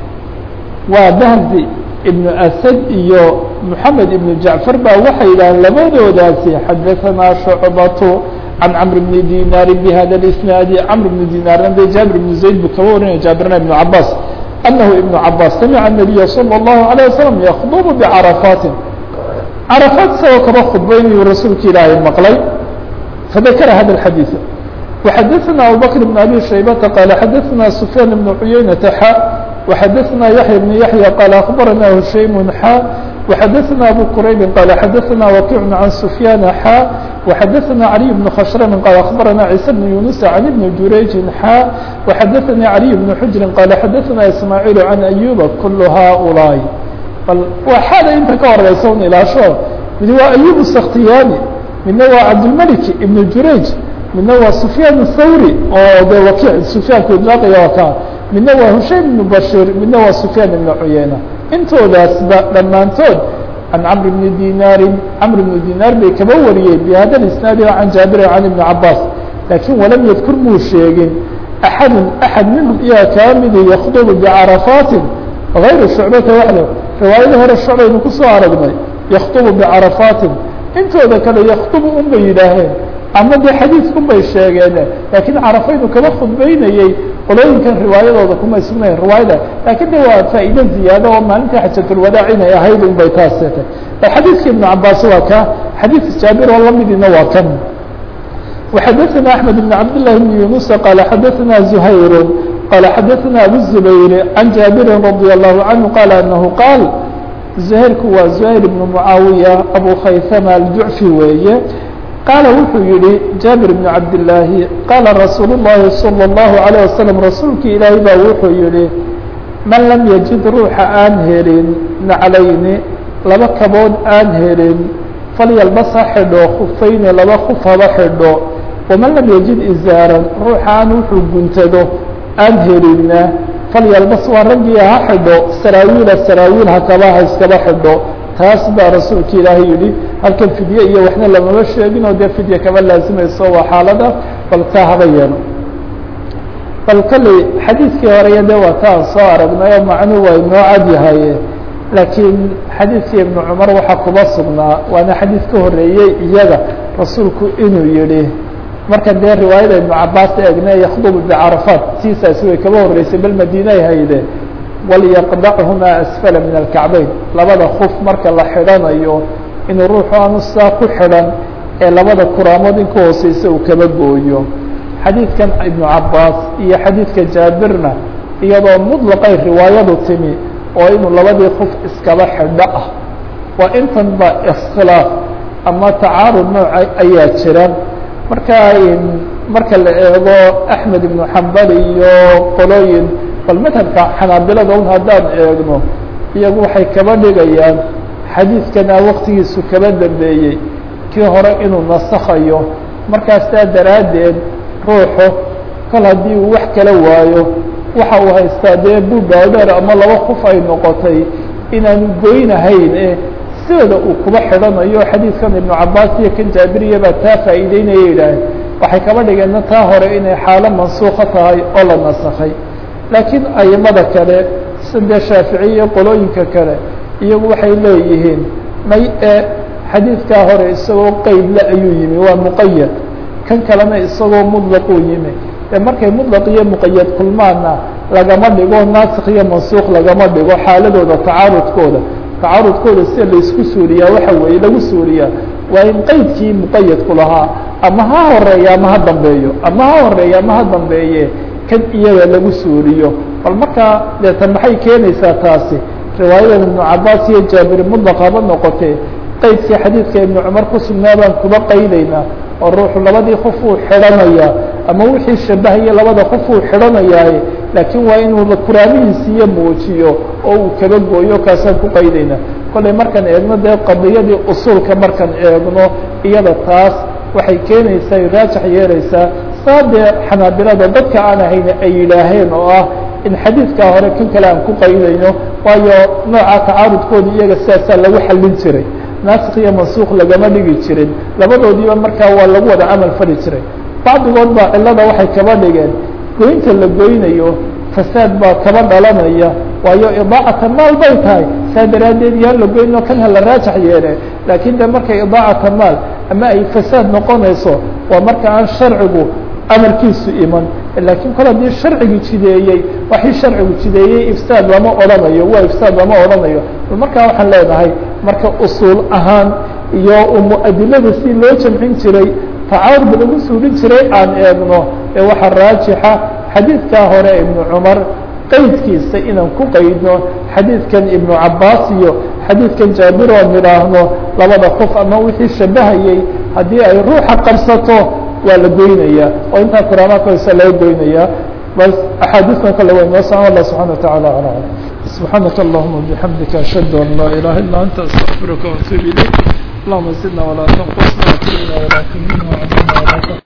waa bahzi ibn asad iyo mحamed ibn jaعفar ba waxay yidhaaheen labadoodaasi xadaثna شhucbaة عن cمر بن ديناr بhda الاسناaد cمر بن ديناrna de jابر بن زayd bu kaba warinaya jابirna بن cabاs أنه iبن cabاs سمع النبي صلى الله عليه وسلم يkطب بعرفاaت cرفاaت isagoo kaba khudbaynayu rasuulka ilaahay maqlay فذakر hذا الحadيث وxadaثna abubكر بن أbي شhaybةa qال xadaثna سفyان بن عuyeynة xا وxadaثna يحيى بن يحيى qال أخبرna هشaيم xا وxadaثna أbو qرayb qال xadaثna وكيع عن سفyان xا وxadaثna علي بن khشhrم qال أخبرna عيسى بن يuنس عن بن jurayج xا وxadaثnي علي بن حجر qال xadaثna إسماعيل عن أيوب كل hؤلاaء bal waa xaada inta ka horeysa un ilaasho mid waa أيوب السkhtiyاni midna waa cabdالملك بن jurayج midna waa سفyان الthawrي oo de وkiع سفyaanku idlaaqaya ka midna waa هushaym بن bashيr midna waa سفyان بن عuyeyna intoodaasba dhammaantood عن cمر بن ديناr cمر بن ديناr bay kaba wariyey بhada الاسناaد عن jaaبir عن بن cabاs lakiن walam ydkur muu sheegin أحad أحad minهum iyaa kaa midi ykdب بعرفاaت غayr شhuعبata waxd riwaayada hore shucbaynu kusoo aragnay ykdب بعرفاaت intooda kale ykdب un bay yidhaaheen ama de xadiidkun bay sheegeen lakiin carafaynu kaba khudbeynayey qolooyinkan riwaayadooda kumay sugnayen riwaayada lakin de waa faa'iide ziyaado oo maalintii xajatulwadaac inay ahayd un bay taas seetay bal xadiidka ibnu cabaas waa ka xadiidka jaabir oo lamidina waa kan وxadaثna أحmed بن cabd للh بن يuنuس qال xadaثna زhayr qال xadaثna abu الزbayr عan jaabiri رadي الlahu عanهu qال أنه qاal زhayrku waa زhayr بن معaawiية abu khaysama الjuعفي weeye qaala wuxuu yihi jaabir بن cabdالlaahi qaala rasuul الlahi salى الlahu عalيه waslم rasuulkii ilaahay baa wuxuu yihi man lam yajid ruuxa aan helin naclayni laba kabood aan helin falyalbas ha xidho khufayni laba kuf haba xidho waman lam yajid izaaran ruuxa aan wuxuu guntado aan helinna falyalbas waa raggii ha xidho saraawiila saraawiil hakaba ha iskaba xidho taas baa rasuulka ilaahay yihi halkan fidye iyo waxna lamama sheegin oo dee fidye kaba laazimayso waa xaalada bal taa haba yeelo bal kolley xadiidkii horeya de waa taan soo aragnay oo macnuu waa inoo cad yahaye laakiin xadiidkii ibnu cumar waxaa kuba sugnaa waana xadiid ka horeeyey iyaga rasuulku inuu yihi marka dee riwaayada ibnu cabaas eegne yakdubu bicarafaat tiisaasi way kaba horeysay bal madiinay hayde walyaqdachumaa asfala min alkacbayn labada kuf marka la xidhanayo inuu ruuxu aanu saa ku xidhan ee labada kuraamood in ka hooseysa uu kaba gooyo xadiidkan ibnu cabaas iyo xadiidka jaabirna iyadoo muطlaqay riwaayadu timi oo inuu labadii kuf iskaba xidho ah waa intan ba iskhilaaf ama tacaarud nooca ayaa jira marka marka la eego axmed ibnu xambal iyo qolooyin bal madhabka xanaabilada un haddaan eegno iyagu waxay kaba dhigayaan xadiidkana waktigiisu kaba dambeeyey kii hore inuu nasakhayo markaas taa daraaddeed ruuxu kol haddii uu wax kala waayo waxa uu haystaa dee bubaadheer ama laba kuf ay noqotay inaanu goynahayn e sideeda uu kuba xidhanayo xadiidkan ibnu cabaas iyo kan jaabiriya baa taa faa'iideynaya yidhaaheen waxay kaba dhigeenna taa hore inay xaalo mansuuka tahay oo la nasakhay laakiin aimada kale sida shaaficiya qolooyinka kale iyagu waxay leeyihiin may e xadiidkaa hore isagoo qeydle ayuu yimi waa muqayad kan kalena isagoo mudlaquu yimi e markay mudlaq iyo muqayad kulmaana lagama dhigo naasikh iyo mansuuq lagama dhigo xaaladooda tacaarudkooda tacaarudkooda sida laisku suuriyaa waxa weeye lagu suuriyaa waa in qeydkii muqayadku lahaa ama ha horeeya ama ha dambeeyo ama ha horeeya ama ha dambeeye kan iyaga lagu suuriyo bal markaa deetan maxay keenaysaa taasi riwaayadan ibnu cabaas iyo jaabir mudlaq haba noqotee qeydkii xadiidka ibnu cumar ku sugnaa baan kuba qaydaynaa oo ruuxu labadii qof uu xidhanayaa ama wixii shabahaya labada qof uu xidhanayaa laakiin waa inuu kuraamihiisiiyo muujiyo oo uu kaba gooyo kaasaan ku qaydaynaa kollay markaan eegno dee qadiyadii usuulka markaan eegno iyada taas waxay keenaysaa raajax yeelaysaa saa dee xanaabilada dadka aan ahayn ay yidhaaheen oo ah in xadiidkaa hore kan kale aan ku qaydayno waayo nooca tacaarudkooda iyaga sidaasaa lagu xallin jiray naasik iyo mansuuq lagama dhigi jirin labadoodiiba markaa waa lagu wada camal fali jiray bacdigood baa cilada waxay kaba dhigeen goynta la goynayo fasaad baa kaba dhalanaya waayo idaacata maal bay tahay saa daraaddeed yaa la goyno kan hala raajax yeele laakiin de markay idaacata maal ama ay fasaad noqonayso waa marka aan sharcigu amarkiisu iman laakiin kol haddii sharcigu jideeyey waxii sharcigu jideeyey ifsaad lama odhanayo waa ifsaad lama odhanayo markaa waxaan leenahay marka usuul ahaan iyo muadilada si loo jamcin jiray tacaarud lagu suulin jiray aan eegno ee waxaa raajixa xadiidkaa hore ibnu cumar qaydkiisa inaan ku qaydno xadiidkan ibnu cabaas iyo xadiidkan jaabir oo nidhaahno labada qof ama wixii shabahayey haddii ay ruuxa qabsato waa la goynaya oo intaa kuraamaadkoisa laga goynaya bas axaadiistan kale way noo socon allah subxana wataعala alى alam subxaanaka allahuma bixamdika ashhadu an laa ilaha illa anta astaqfiruka waatuub ilayk allahuma zidna walaa tanqusna wkrimna walaa tumina